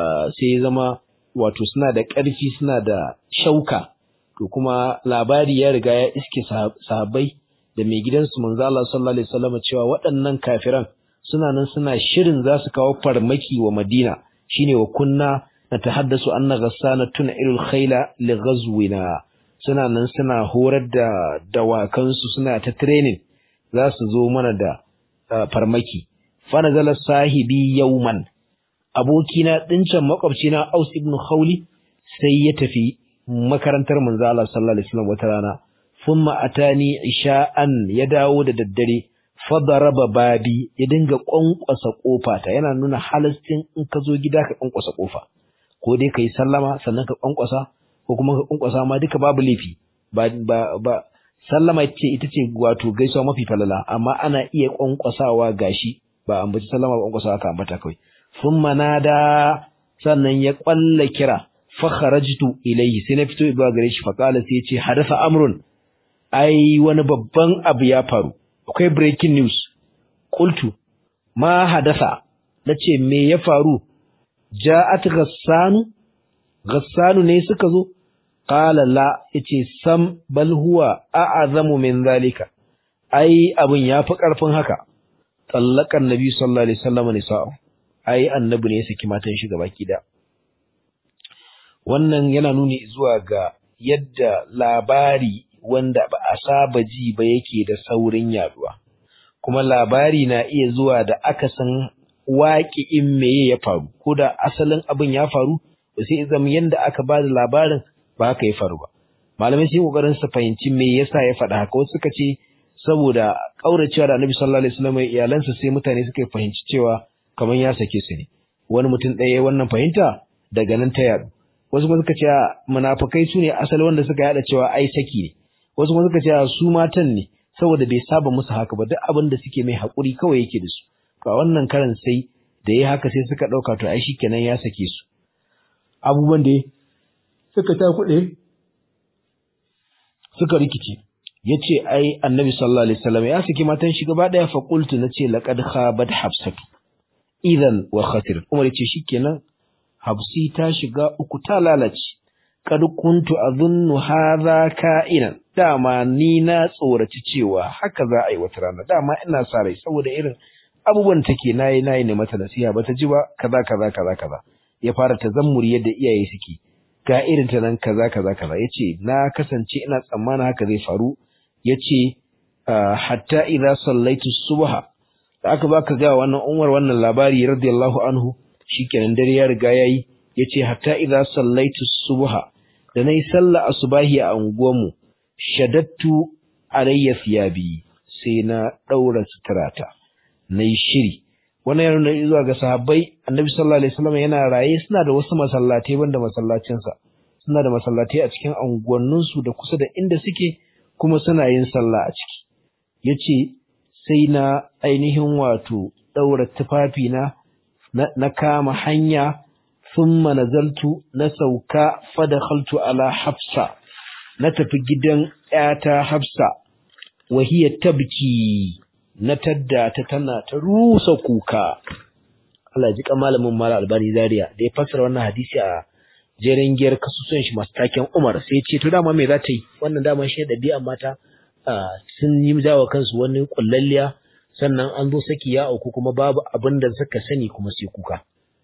sai zama wato suna da ƙarfi suna da shauka to kuma labari ya riga ya iske sahabbai da mai gidansu manzo Allah sallallahu alaihi wasallam cewa waɗannan kafiran suna nan suna shirin za su kawo farmaki wa Madina shine wa kunna natahaddasu anna ghassana tun'ilul khayla li ghazwina suna nan suna horar da dawakansu suna ta training za su zo mana da farmaki fa nazala sahibi yawman abokina dincan makwabcina Aus ibn Khawli sai ya tafi makarantar manzo Allah sallallahu alaihi wasallam wata rana thumma atani isha'an ya dawo da daddare fadaraba babi ya dinga kwankwasa kofa ta yana nuna halastin in ka zo gida ka kwankwasa kofa ko dai kai sallama sannan ka kwankwasa ko kuma ka kwankwasa ma duka babu laifi ba ba, ba sallama ce ita ce wato gaisuwa mafi falala amma ana iya kwankwasawa gashi ba ambaci sallama ba kwankwasawa ka ambata kawai thumma nada sannan ya kwalla kira fa kharajtu ilayhi sai na fito zuwa gare shi fa qala sai ya ce hadatha amrun ai wani babban abu ya faru akwai breaking news qultu ma hadatha nace me ya faru ja'at ghassanu ghassanu ne suka zo qala la yace sam bal huwa a'azamu min zalika ai abun yafi karfin haka tallakan nabi sallallahu alaihi wasallam ne sa'a ai annabi ne ya saki matan shi gabaki da wannan yana nuni zuwa ga yadda labari wanda ba a saba ji ba yake da saurin yaduwa kuma labari na iya zuwa da akasin waƙi'in meye ya faru ko da asalin abin ya faru ba sai zama yanda aka ba da labarin ba haka ya faru ba malamai sai kokarin su fahimci me yasa ya faɗa haka wasu suka ce saboda kauracewa da Annabi sallallahu alaihi wasallam iyalansa sai mutane suka fahimci cewa kamar ya sake su ne wani mutum ɗaya wannan fahimta daga nan ta yadu wasu kuma suka ce munafikai su ne asali wanda suka yada cewa ai saki ne wasu kuma suka ce su matan ne saboda bai saba musu haka ba duk abin da suke mai haƙuri kawai yake da su to a wannan karan sai da ya haka sai suka ɗauka to ai shikenan ya sake su abubuwan da suka ta kuɗe suka rikice ya ce ai annabi sallallahu alaihi wasallam ya saki matan shi gaba ɗaya fa qultu nace laqad khabat hafsatu idan wa khatir umar ya ce shikenan hafsi ta shiga uku ta lalace kad kuntu azunnu hadha ka'inan dama ni na tsoraci cewa haka za a yi wata rana dama ina sa rai saboda irin abubuwan take nayi nayi ne mata nasiha bata ji ba kaza kaza kaza kaza ya fara tazammuri yadda iyaye suke ga irin ta nan kaza kaza kaza yace na kasance ina tsammanin haka zai faru yace hatta idza sallaitu subha da aka baka ga wannan Umar wannan labari radiyallahu anhu shikenan dare ya riga yayi yace hatta idza sallaitu subha da nayi sallah asubahi a unguwarmu shadattu alayya thiyabi sai na daura suturata nayi shiri wannan yana nuna zuwa ga sahabbai annabi sallallahu alaihi wasallam yana raye suna da wasu masallatai banda masallacin sa suna da masallatai a cikin unguwannin su da kusa da inda suke kuma suna yin sallah a ciki yace sai na ainihin wato daura tufafi na na kama hanya thumma nazaltu na sauka fadakhaltu ala hafsa na tafi gidan ƴata hafsa wa hiya tabki na tadda ta tana ta rusa kuka Allah ji malamin mala albani zaria da ya fassara wannan hadisi a jeren giyar kasusuwan shi masu taken Umar sai ya ce to dama me za ta yi wannan dama shi ɗabi'a mata sun yi jawo kansu wani kullalliya sannan an zo saki ya auku kuma babu abin da suka sani kuma sai kuka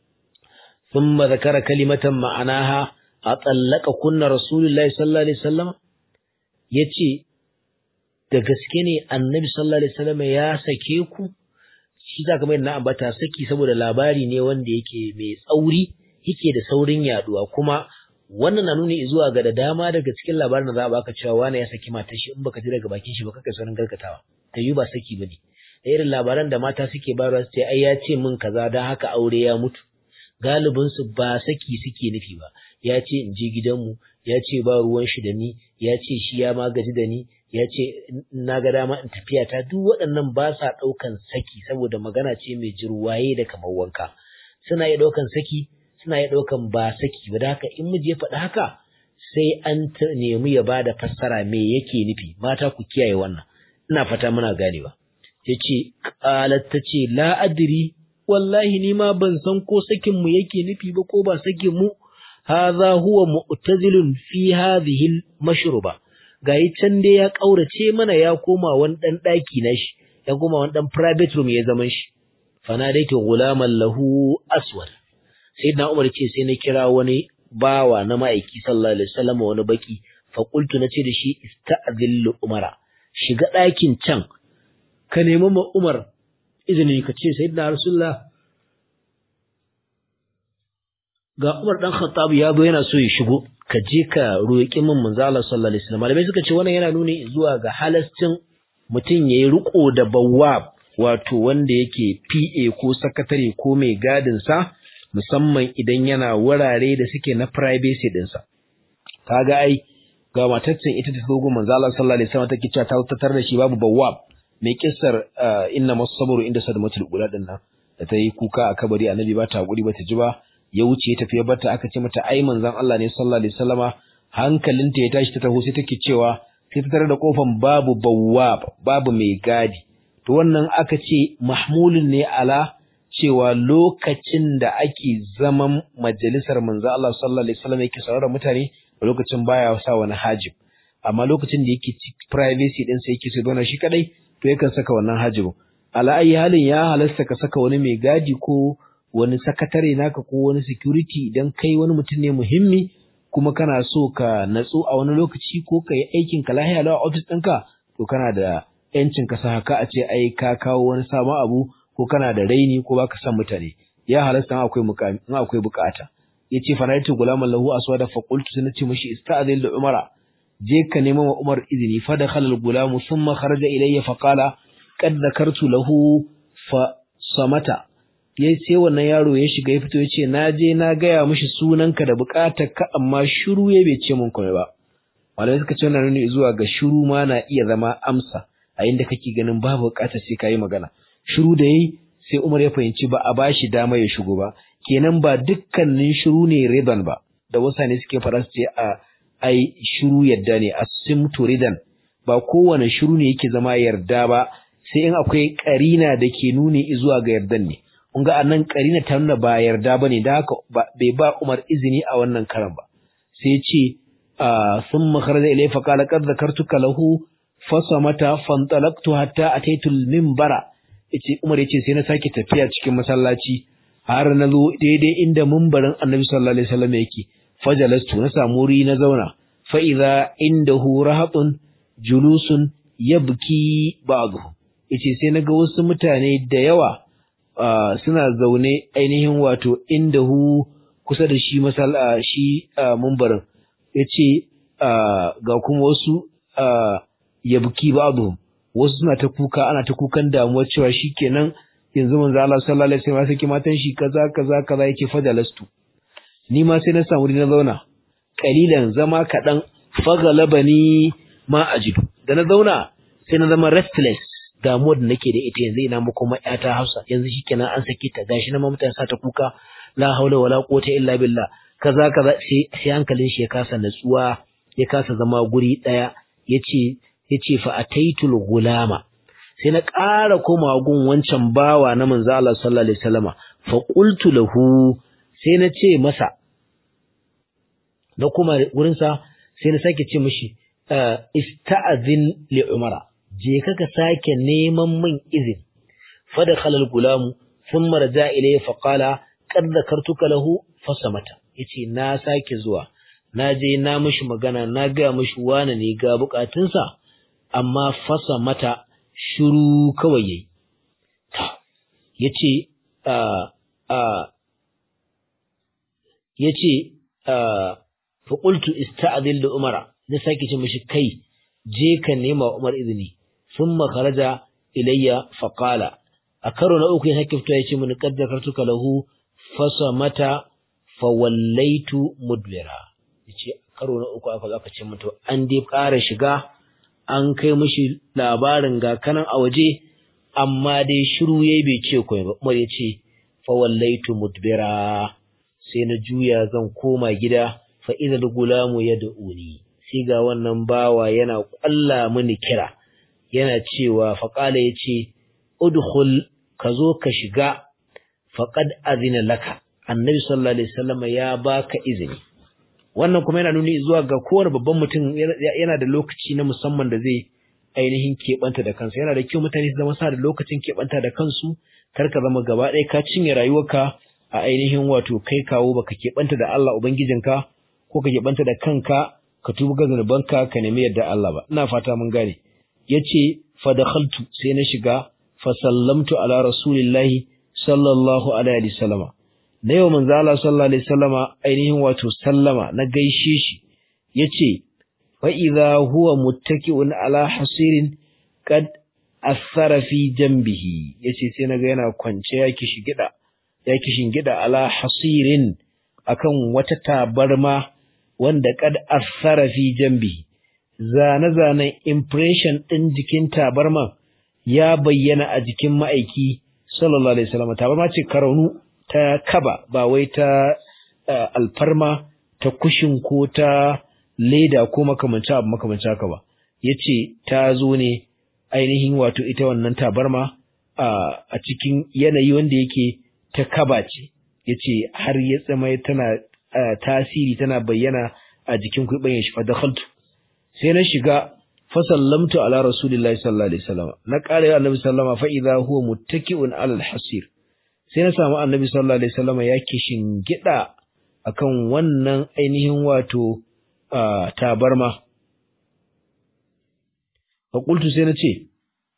ثم ذكر كلمة معناها أطلق كنا رسول الله صلى الله عليه وسلم yace da gaske ne annabi sallallahu alaihi wasallam ya sake ku shi za ka mai na ambata saki saboda labari ne wanda yake mai tsauri yake da saurin yaduwa kuma wannan na nuni zuwa ga da dama daga cikin labarin da za a baka cewa wani ya saki matar shi in baka ji daga bakin shi ba kaka saurin gargatawa ta yi ba saki bane da irin labaran da mata suke bayarwa su ce ai ya ce min kaza dan haka aure ya mutu galibin su ba saki suke nufi ba ya ce in je gidanmu ya ce ba ruwan shi da ni ya ce shi ya ma gaji da ni ya ce na ga dama in tafiya ta duk waɗannan ba sa ɗaukan saki saboda magana ce mai jirwaye da kamar wanka suna iya ɗaukan saki suna iya ɗaukan ba saki ba da haka in miji ya faɗi haka sai an nemi ya ba da fassara me yake nufi mata ku kiyaye wannan ina fata muna ganewa ya ce ƙalat ta ce la adri wallahi ni ma ban san ko sakin mu yake nufi ba ko ba sakin mu hadha huwa mu'tazilun fi hadhihi al-mashruba gayi can dai ya kaurace mana ya koma wani dan daki na shi ya koma wani dan private room ya zaman shi fanadaitu gulaman lahu aswad sayyidina umar ce sai na kira wani bawa na ma'aiki sallallahu alaihi wasallam wani baki fa qultu nace da shi ista'dhillu umara shiga dakin can ka nemi ma umar izini ka ce sayyidina rasulullah ga Umar dan Khattab ya zo yana so ya shigo ka je ka roƙi min manzo Allah sallallahu alaihi wasallam malamai suka ce wannan yana nuni zuwa ga halascin mutum yayi riko da bawwab wato wanda yake PA ko sakatare ko mai gadin sa musamman idan yana wurare da suke na privacy din sa kaga ai ga mataccen ita ta zo manzo Allah sallallahu alaihi wasallam take cewa ta tatar da shi babu bawwab mai kissar inna masabru inda sadmatul ula din nan da ta yi kuka a kabari annabi ba ta hakuri ba ta ji ba ya wuce ya tafi ya barta aka ce mata ai manzon Allah ne sallallahu alaihi wasallama hankalinta ya tashi ta taho sai take cewa sai ta tare da kofan babu bawwab babu mai gadi to wannan aka ce mahmulun ne ala cewa lokacin da ake zaman majalisar manzon Allah sallallahu alaihi wasallam yake saurara mutane lokacin baya sa wani hajib amma lokacin da yake privacy din sa yake so shi kadai to yakan saka wannan hajibin ala ayi halin ya halasta ka saka wani mai gadi ko wani sakatare naka ko wani security idan kai wani mutum ne muhimmi kuma kana so ka natsu a wani lokaci ko ka yi aikin ka lahiya lawa office ɗinka to kana da yancin ka sa haka a ce ai ka kawo wani sabon abu ko kana da raini ko baka san mutane ya halasta akwai mukami in akwai bukata yace faraitu gulaman lahu aswada fa qultu sai nace mishi ista'zil da umara je ka nemo wa umar izini fa dakhala al-gulam thumma kharaja ilayya fa qala qad dhakartu lahu fa samata ya sai wannan yaro ya shiga ya fito ya ce na je na gaya mishi sunanka da bukatar ka amma shiru ya bai ce mun komai ba malamai suka ce wannan nuni zuwa ga shiru ma na iya zama amsa a inda kake ganin babu bukatar sai kai magana shiru da yayi sai Umar ya fahimci ba a bashi dama ya shigo ba kenan ba dukkanin shiru ne riban ba da wasane suke fara su ce a ai shiru yadda ne asimtu ridan ba kowane shiru ne yake zama yarda ba sai in akwai karina da ke nuni zuwa ga yardan ne kun ga anan karina ta nuna ba yarda bane da haka bai ba Umar izini a wannan karan ba sai ya ce thumma kharaja ilayhi fa qala qad zakartuka lahu fasamata fantalaqtu hatta ataitu al-minbara yace Umar yace sai na sake tafiya cikin masallaci har na zo daidai inda mimbarin Annabi sallallahu alaihi wasallam yake fajalastu na samu wuri na zauna fa idza indahu rahatun julusun yabki ba'dhum yace sai naga wasu mutane da yawa suna zaune ainihin wato indahu kusa da shi masalla shi mimbarin yace ga kuma wasu yabki ba'dhum wasu suna ta kuka ana ta kukan damuwa cewa shikenan yanzu manzo Allah sallallahu alaihi wasallam sai matan shi kaza kaza kaza yake fajalastu ni ma sai na samu na zauna kalilan zama kadan fagalabani ma ajidu da na zauna sai na zama restless damuwar da nake da ita yanzu ina muku ma ƴata Hafsa yanzu shikenan an sake ta gashi na mutane sa ta kuka la haula wala quwwata illa billah kaza kaza sai sai hankalin shi ya kasa natsuwa ya kasa zama guri daya yace yace fa ataitul gulama sai na ƙara koma gun wancan bawa na manzo Allah sallallahu alaihi wasallama fa qultu lahu sai na ce masa na kuma wurin sa sai na sake ce mishi ista'zin li umara je ka ka sake neman min izin fa dakhala al-gulamu thumma raja ilayhi fa qala qad dhakartuka lahu fasamata yace na sake zuwa na je na mishi magana na ga mishi wani ne ga bukatunsa amma fasa mata shiru kawai yayi yace a a yace a fa qultu ista'dhil li umara na sake ce mishi kai je ka nema umar izini thumma kharaja ilayya fa qala a karo na uku ya sake fito yace mun kaddakartuka lahu fasa mata fa wallaitu mudbira yace karo na uku aka zaka ce mutu an dai ƙara shiga an kai mishi labarin ga kanan a waje amma dai shiru yayi bai ce komai ba Umar ya ce fa wallaitu mudbira sai na juya zan koma gida fa idal gulamu yad'uni sai ga wannan bawa yana kwalla mini kira yana cewa fa qala yace udkhul ka zo ka shiga faqad azina laka annabi sallallahu alaihi wasallam ya baka izini wannan kuma yana nuni zuwa ga kowane babban mutum yana da lokaci na musamman da zai ainihin keɓanta da kansa yana da kyau mutane su zama sa da lokacin keɓanta da kansu kar ka zama gaba ɗaya ka cinye rayuwarka a ainihin wato kai kawo baka keɓanta da Allah ubangijinka ko ka keɓanta da kanka ka tuba ga zunubanka ka nemi yadda Allah ba ina fata mun gane yace fa dakhaltu sai na shiga fa sallamtu ala rasulillahi sallallahu alaihi wasallama na yau manzo Allah sallallahu alaihi wasallama ainihin wato sallama na gaishe shi yace fa idza huwa muttaki'un ala hasirin kad athara fi jambihi yace sai naga yana kwance ya kishi gida ya kishin gida ala hasirin akan wata tabarma wanda kad athara fi jambihi zane zanen impression din jikin tabarma ya bayyana a jikin ma'aiki sallallahu alaihi wasallam tabarma ce karaunu ta kaba ba wai ta alfarma ta kushin ko ta leda ko makamanci abu makamanci haka ba yace ta zo ne ainihin wato ita wannan tabarma a cikin yanayi wanda yake ta kaba ce yace har ya tsama tana tasiri tana bayyana a jikin kuɓin shi fa dakhaltu sai na shiga fa sallamtu ala rasulillahi sallallahu alaihi wasallam na ƙara annabi sallama fa idza huwa muttaki'un ala al-hasir sai na samu annabi sallallahu alaihi wasallam ya kishin gida akan wannan ainihin wato tabarma fa qultu sai na ce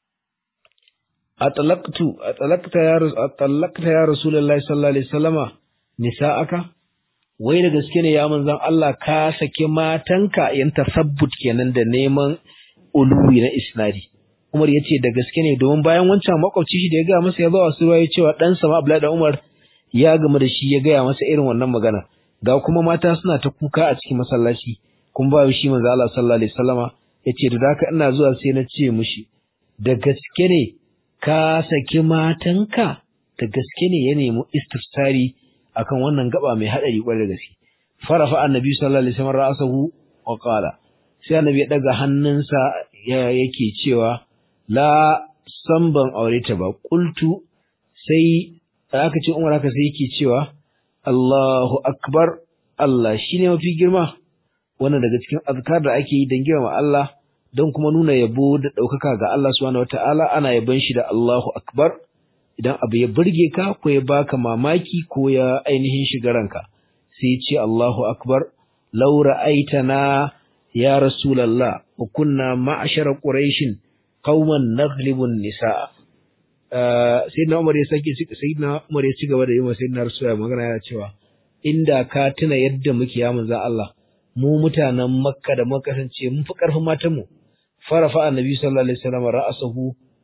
atalaqtu atalaqta ya atalaqta ya rasulullahi sallallahu alaihi wasallama nisa'aka wai da gaske ne ya manzon Allah ka saki matanka yan tasabbut kenan da neman uluwi na isnadi Umar ya ce da gaske ne domin bayan wancan makwabci shi da ya gaya masa ya zo a suruwa ya cewa ɗansa ma Abdullahi da Umar ya gama da shi ya gaya masa irin wannan magana ga kuma mata suna ta kuka a cikin masallaci kuma ba shi manzo Allah sallallahu alaihi wasallama ya ce da haka ina zuwa sai na ce mishi da gaske ne ka saki matanka da gaske ne ya nemi istifsari akan wannan gaba mai hadari kwarai da gaske farafa annabi sallallahu alaihi wasallam ra'sahu wa qala sai annabi ya daga hannunsa yake cewa la san ban aure ta ba qultu sai aka ce umar haka sai yake cewa Allahu akbar Allah shine mafi girma wannan daga cikin azkar da ake yi don girma Allah don kuma nuna yabo da ɗaukaka ga Allah subhanahu wataala ana yabon shi da Allahu akbar idan abu ya burge ka ko ya baka mamaki ko ya ainihin shiga ranka sai ce Allahu akbar law ra'aitana ya rasulullah wa kunna ma'ashara quraishin qauman naglibun nisaa sayyidina Umar ya sake sayyidina Umar ya ci gaba da yi wa sayyidina Rasulullah magana yana cewa inda ka tuna yadda muke ya manzo Allah mu mutanen Makka da muka kasance mun fi karfin matan mu farafa annabi sallallahu alaihi wasallam ra'asahu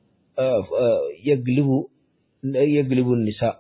yaglibu yaglibu nisa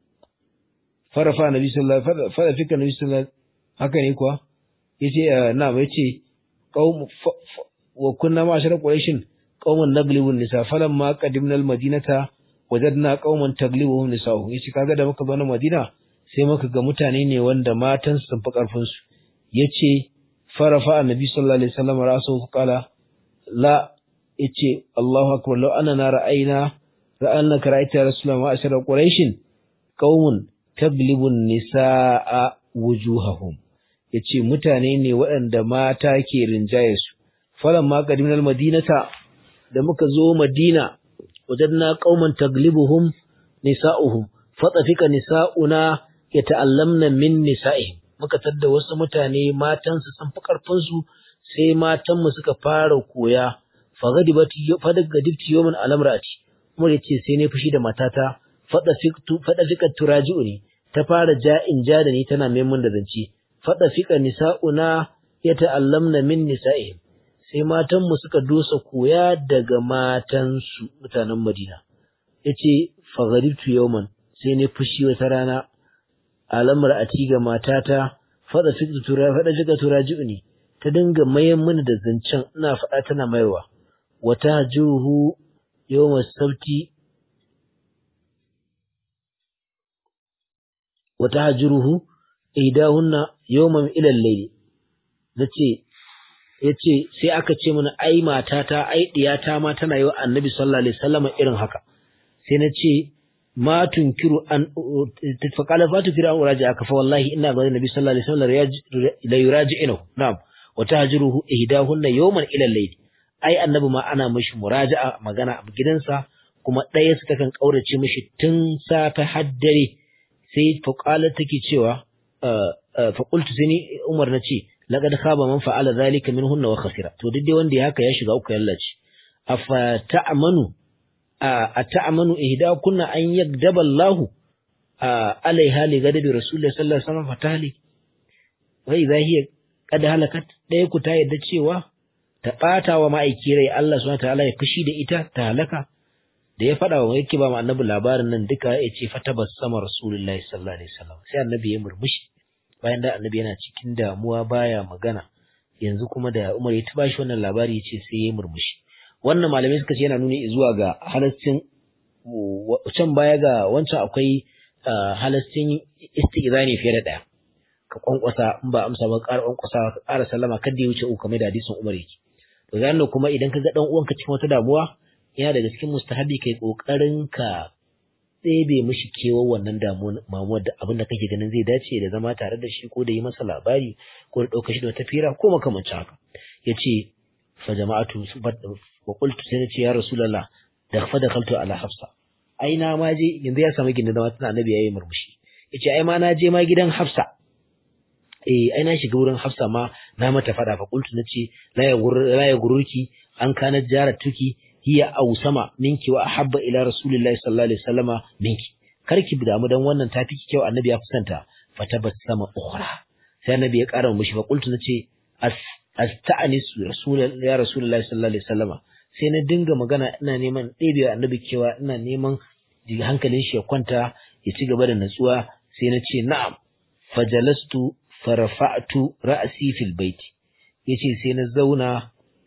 farafa annabi sallallahu alaihi wasallam fika annabi sallallahu haka ne kuwa yace na yace qaum wa kunna ma'ashara quraishin qauman naglibu nisa falamma qadimna al-madinata wajadna qauman taglibuhum nisa'uhum yace kaga da muka zo na Madina sai muka ga mutane ne wanda matan sun fi karfin su yace farafa annabi sallallahu alaihi wasallam ra'suhu qala la yace Allahu akbar law anna ra'ayna ra'anna kara'ita rasulullah wa ashara quraishin qaumun taglibu nisaa wujuhahum yace mutane ne waɗanda mata ke rinjaye su falamma qadimna al-madinata da muka zo Madina wajadna qauman taglibuhum nisa'uhum fatafika nisa'una yata'allamna min nisa'ihim muka tadda wasu mutane matan su sun fi karfin su sai matan mu suka fara koya fagadibati fadagadibti yawman alamrati kuma yace sai ne fushi da matata fadafiktu fadafika turaji'uni ta fara ja'in ja da ni tana mai mun da zance fadafika nisa'una yata'allamna min nisa'ihim sai matanmu suka dosa koya daga matansu mutanen Madina. Ya ce, Fagaribtu yauman, sai ne fushi wata rana, alamar a ci ga matata, faɗa fika turaji ne, ta dinga mayan mini da zancen ina faɗa tana mayarwa. Wata jiruhu yawon sauti, wata jiruhu, idahunna yawman ilal laili. Na ce, ya ce sai aka ce mana ai matata ai diyata ma tana yi wa annabi sallallahu alaihi wasallam irin haka sai na ce ma tunkiru an fa qala fa tunkiru an uraji aka fa wallahi ina ga annabi sallallahu alaihi wasallam la yuraji'uhu na'am wa tahjuruhu ihdahunna yawman ila al-layl ai annabi ma ana mishi muraja'a magana a gidansa kuma ɗaya su takan kaurace mishi tun safe har dare sai fa qala take cewa fa qultu sai ni Umar na ce laqad khaba man fa'ala zalika minhunna wa khasira to duk dai wanda ya haka ya shiga uku yallaci afa ta'manu a ta'manu ihda kunna an yagdaba Allah alaiha li gadabi rasulullah sallallahu alaihi wasallam fatali wa idha hiya qad halakat dai ku ta yadda cewa ta bata wa ma'aiki rai Allah subhanahu wa ta'ala ya fushi da ita ta halaka da ya faɗa wa yake ba mu annabi labarin nan duka ya ce fatabassama rasulullahi sallallahu alaihi wasallam sai annabi ya murmushi bayan da annabi yana cikin damuwa baya magana yanzu kuma da Umar ya tuba shi wannan labari yace sai ya murmushi wannan malamai suka ce yana nuni zuwa ga halaccin can baya ga wancan akwai halaccin istizani fiye da daya ka kwankwasa in ba amsa ba ƙara kwankwasa ka ƙara sallama kada ya wuce uku kamar da hadisin Umar yake to ga kuma idan ka ga dan uwanka cikin wata damuwa yana daga cikin mustahabi kai kokarin ka ɗebe mishi kewar wannan damuwar da abin da kake ganin zai dace da zama tare da shi ko da yi masa labari ko da ɗauka shi da wata fira ko makamancin haka ya ce fa jama'atu wa qultu sai na ce ya rasulullah da fa da kaltu ala hafsa ai na ma je yanzu ya samu gindin zama tana annabi yayi murmushi yace ai ma na je ma gidan hafsa eh ai na shiga wurin hafsa ma na mata fada fa qultu nace la ya la ya gururki an kana jaratuki hiya ausama minki wa ahabba ila rasulillahi sallallahu alaihi wasallama minki karki damu dan wannan tafi kyau annabi ya kusanta fatabassama ukhra sai annabi ya kara mishi fa qultu nace asta'anis rasulullahi ya rasulullahi sallallahu alaihi wasallama sai na dinga magana ina neman ɗebewa annabi kewa ina neman hankalin shi ya kwanta ya ci gaba da natsuwa sai na ce na'am fajalastu farafa'tu ra'si fil baiti yace sai na zauna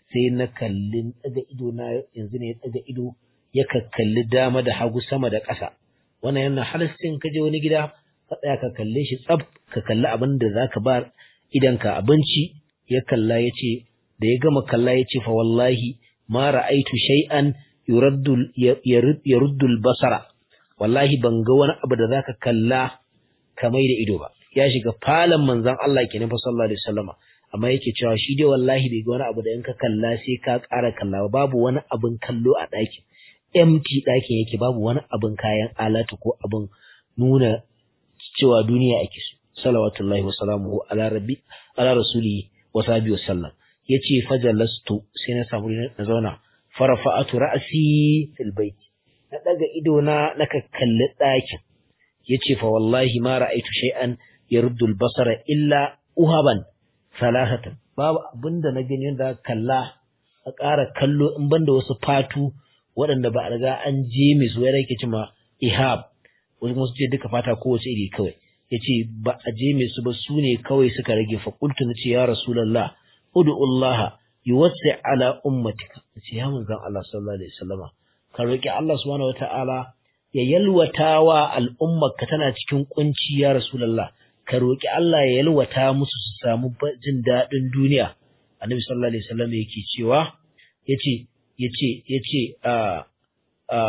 sai na kalli daga ido na yanzu ne ya daga ido ya kalli dama da hagu sama da ƙasa wannan yana halastin ka je wani gida ka tsaya ka kalle shi tsaf ka kalli abin da zaka ba idanka abinci ya kalla ya ce da ya gama kalla ya ce fa wallahi ma ra'aitu shay'an yuraddu yaruddu basara wallahi ban ga wani abu da zaka kalla kamar da ido ba ya shiga falon manzon Allah kenan fa sallallahu alaihi wasallama amma yake cewa shi dai wallahi bai ga wani abu da in ka kalla sai ka ƙara kalla babu wani abin kallo a ɗakin empty ɗakin yake babu wani abin kayan alatu ko abin nuna cewa duniya ake so salawatullahi wa salamuhu ala rabbi ala rasuli wa sahbihi wa sallam yace fajalastu sai na samu na zauna farafa'atu ra'si fil bait na daga ido na naka kalli ɗakin yace fa wallahi ma ra'aitu shay'an yaruddu al-basara illa uhaban salasatan babu abinda na gani da kalla a ƙara kallo in banda wasu fatu waɗanda ba a riga an je mai su yare ke cima ihab wasu kuma su ce duka fata kowace iri kawai ya ce ba a je mai su ba su ne kawai suka rage faƙultu na ce ya rasulallah udu'ullaha yuwassi ala ummatika na ce ya manzan Allah sallallahu alaihi wasallama ka roƙi Allah subhanahu wata'ala ya yalwata wa al'ummarka tana cikin kunci ya rasulallah ka roƙi Allah ya yalwata musu su samu jin daɗin duniya annabi sallallahu alaihi wasallam yake cewa yace yace yace a a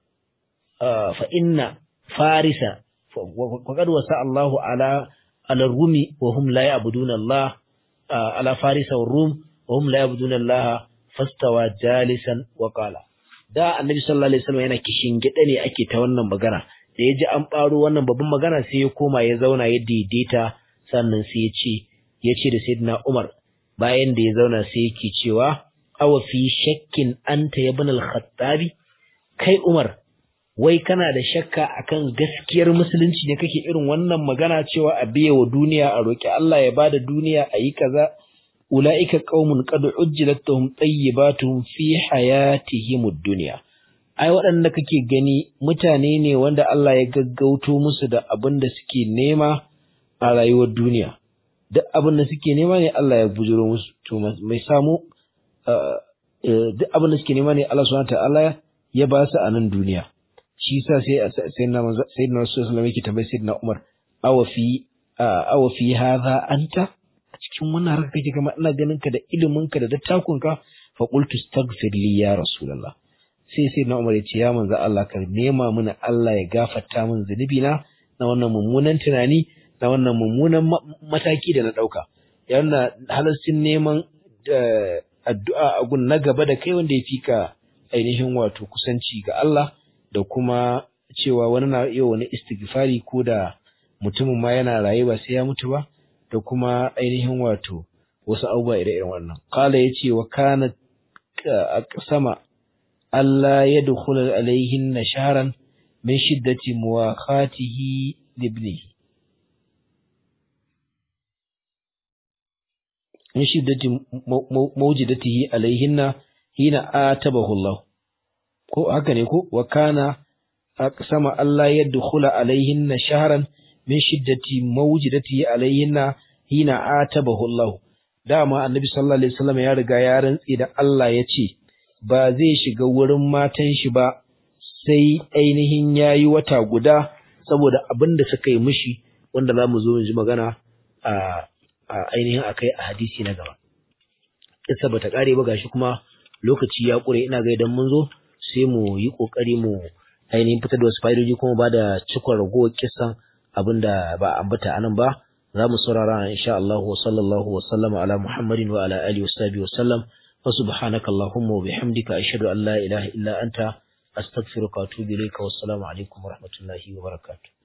a fa inna farisa faqad wasa Allahu ala ala rumi wa hum la ya'buduna Allah ala farisa wa rum wa hum la ya'buduna Allah fastawa jalisan wa qala da annabi sallallahu alaihi wasallam yana kishin gida ne ake ta wannan magana da ya ji an ɓaro wannan babban magana sai ya koma ya zauna ya daidaita sannan sai ya ce ya ce da sayyidina Umar bayan da ya zauna sai yake cewa awa fi shakkin anta ya bin al-khattabi kai Umar wai kana da shakka akan gaskiyar musulunci ne kake irin wannan magana cewa a biye wa duniya a roki Allah ya bada duniya a yi kaza ulaika qaumun qad ujjilat lahum tayyibatuhum fi hayatihim ad-dunya ai waɗanda kake gani mutane ne wanda Allah ya gaggauto musu da abin da suke nema a rayuwar duniya duk abin da suke nema ne Allah ya bujuro musu to mai samu duk abin da suke nema ne Allah subhanahu ta'ala ya ba su a nan duniya shi yasa sai sayyidina sayyidina Rasulullah yake tambayi sayyidina Umar awa fi awa fi hadha anta a cikin wannan harka kake kama ina ganin ka da ilimin ka da dattakun ka fa qultu astaghfir li ya rasulullah sai sai na Umar ya ce ya manzo Allah ka nema mana Allah ya gafarta min zunubi na na wannan mummunan tunani na wannan mummunan mataki da na dauka yana halastin neman addu'a a gun na gaba da kai wanda ya fika ainihin wato kusanci ga Allah da kuma cewa wani na iya wani istighfari ko da mutumin ma yana raye ba sai ya mutu ba da kuma ainihin wato wasu abubuwa ire-iren wannan qala yace wa kana sama Allah ya dukula alaihin na sharan min shiddati muwakhatihi libnihi min shiddati mawjidatihi alaihinna hina atabahu Allah ko haka ne ko wa kana aqsama Allah ya dukula alaihinna sharan min shiddati mawjidatihi alaihinna hina atabahu Allah dama annabi sallallahu alaihi wasallam ya riga ya rantsi da Allah ya ce ba zai shiga wurin matan shi ba sai ainihin ya yi wata guda saboda abin da suka yi mishi wanda za mu zo mu ji magana a ainihin akai a hadisi na gaba. Kissa bata kare ba gashi kuma lokaci ya kure ina ga idan mun zo sai mu yi kokari mu ainihin fitar da wasu fa'idoji kuma ba da cikon ragowar kissan abin da ba ambata anan ba za mu saurara insha Allah wa sallallahu wa sallama ala Muhammadin wa ala alihi wa sahbihi wa sallam وسبحانك اللهم وبحمدك أشهد أن لا إله إلا أنت أستغفرك وأتوب إليك والسلام عليكم ورحمة الله وبركاته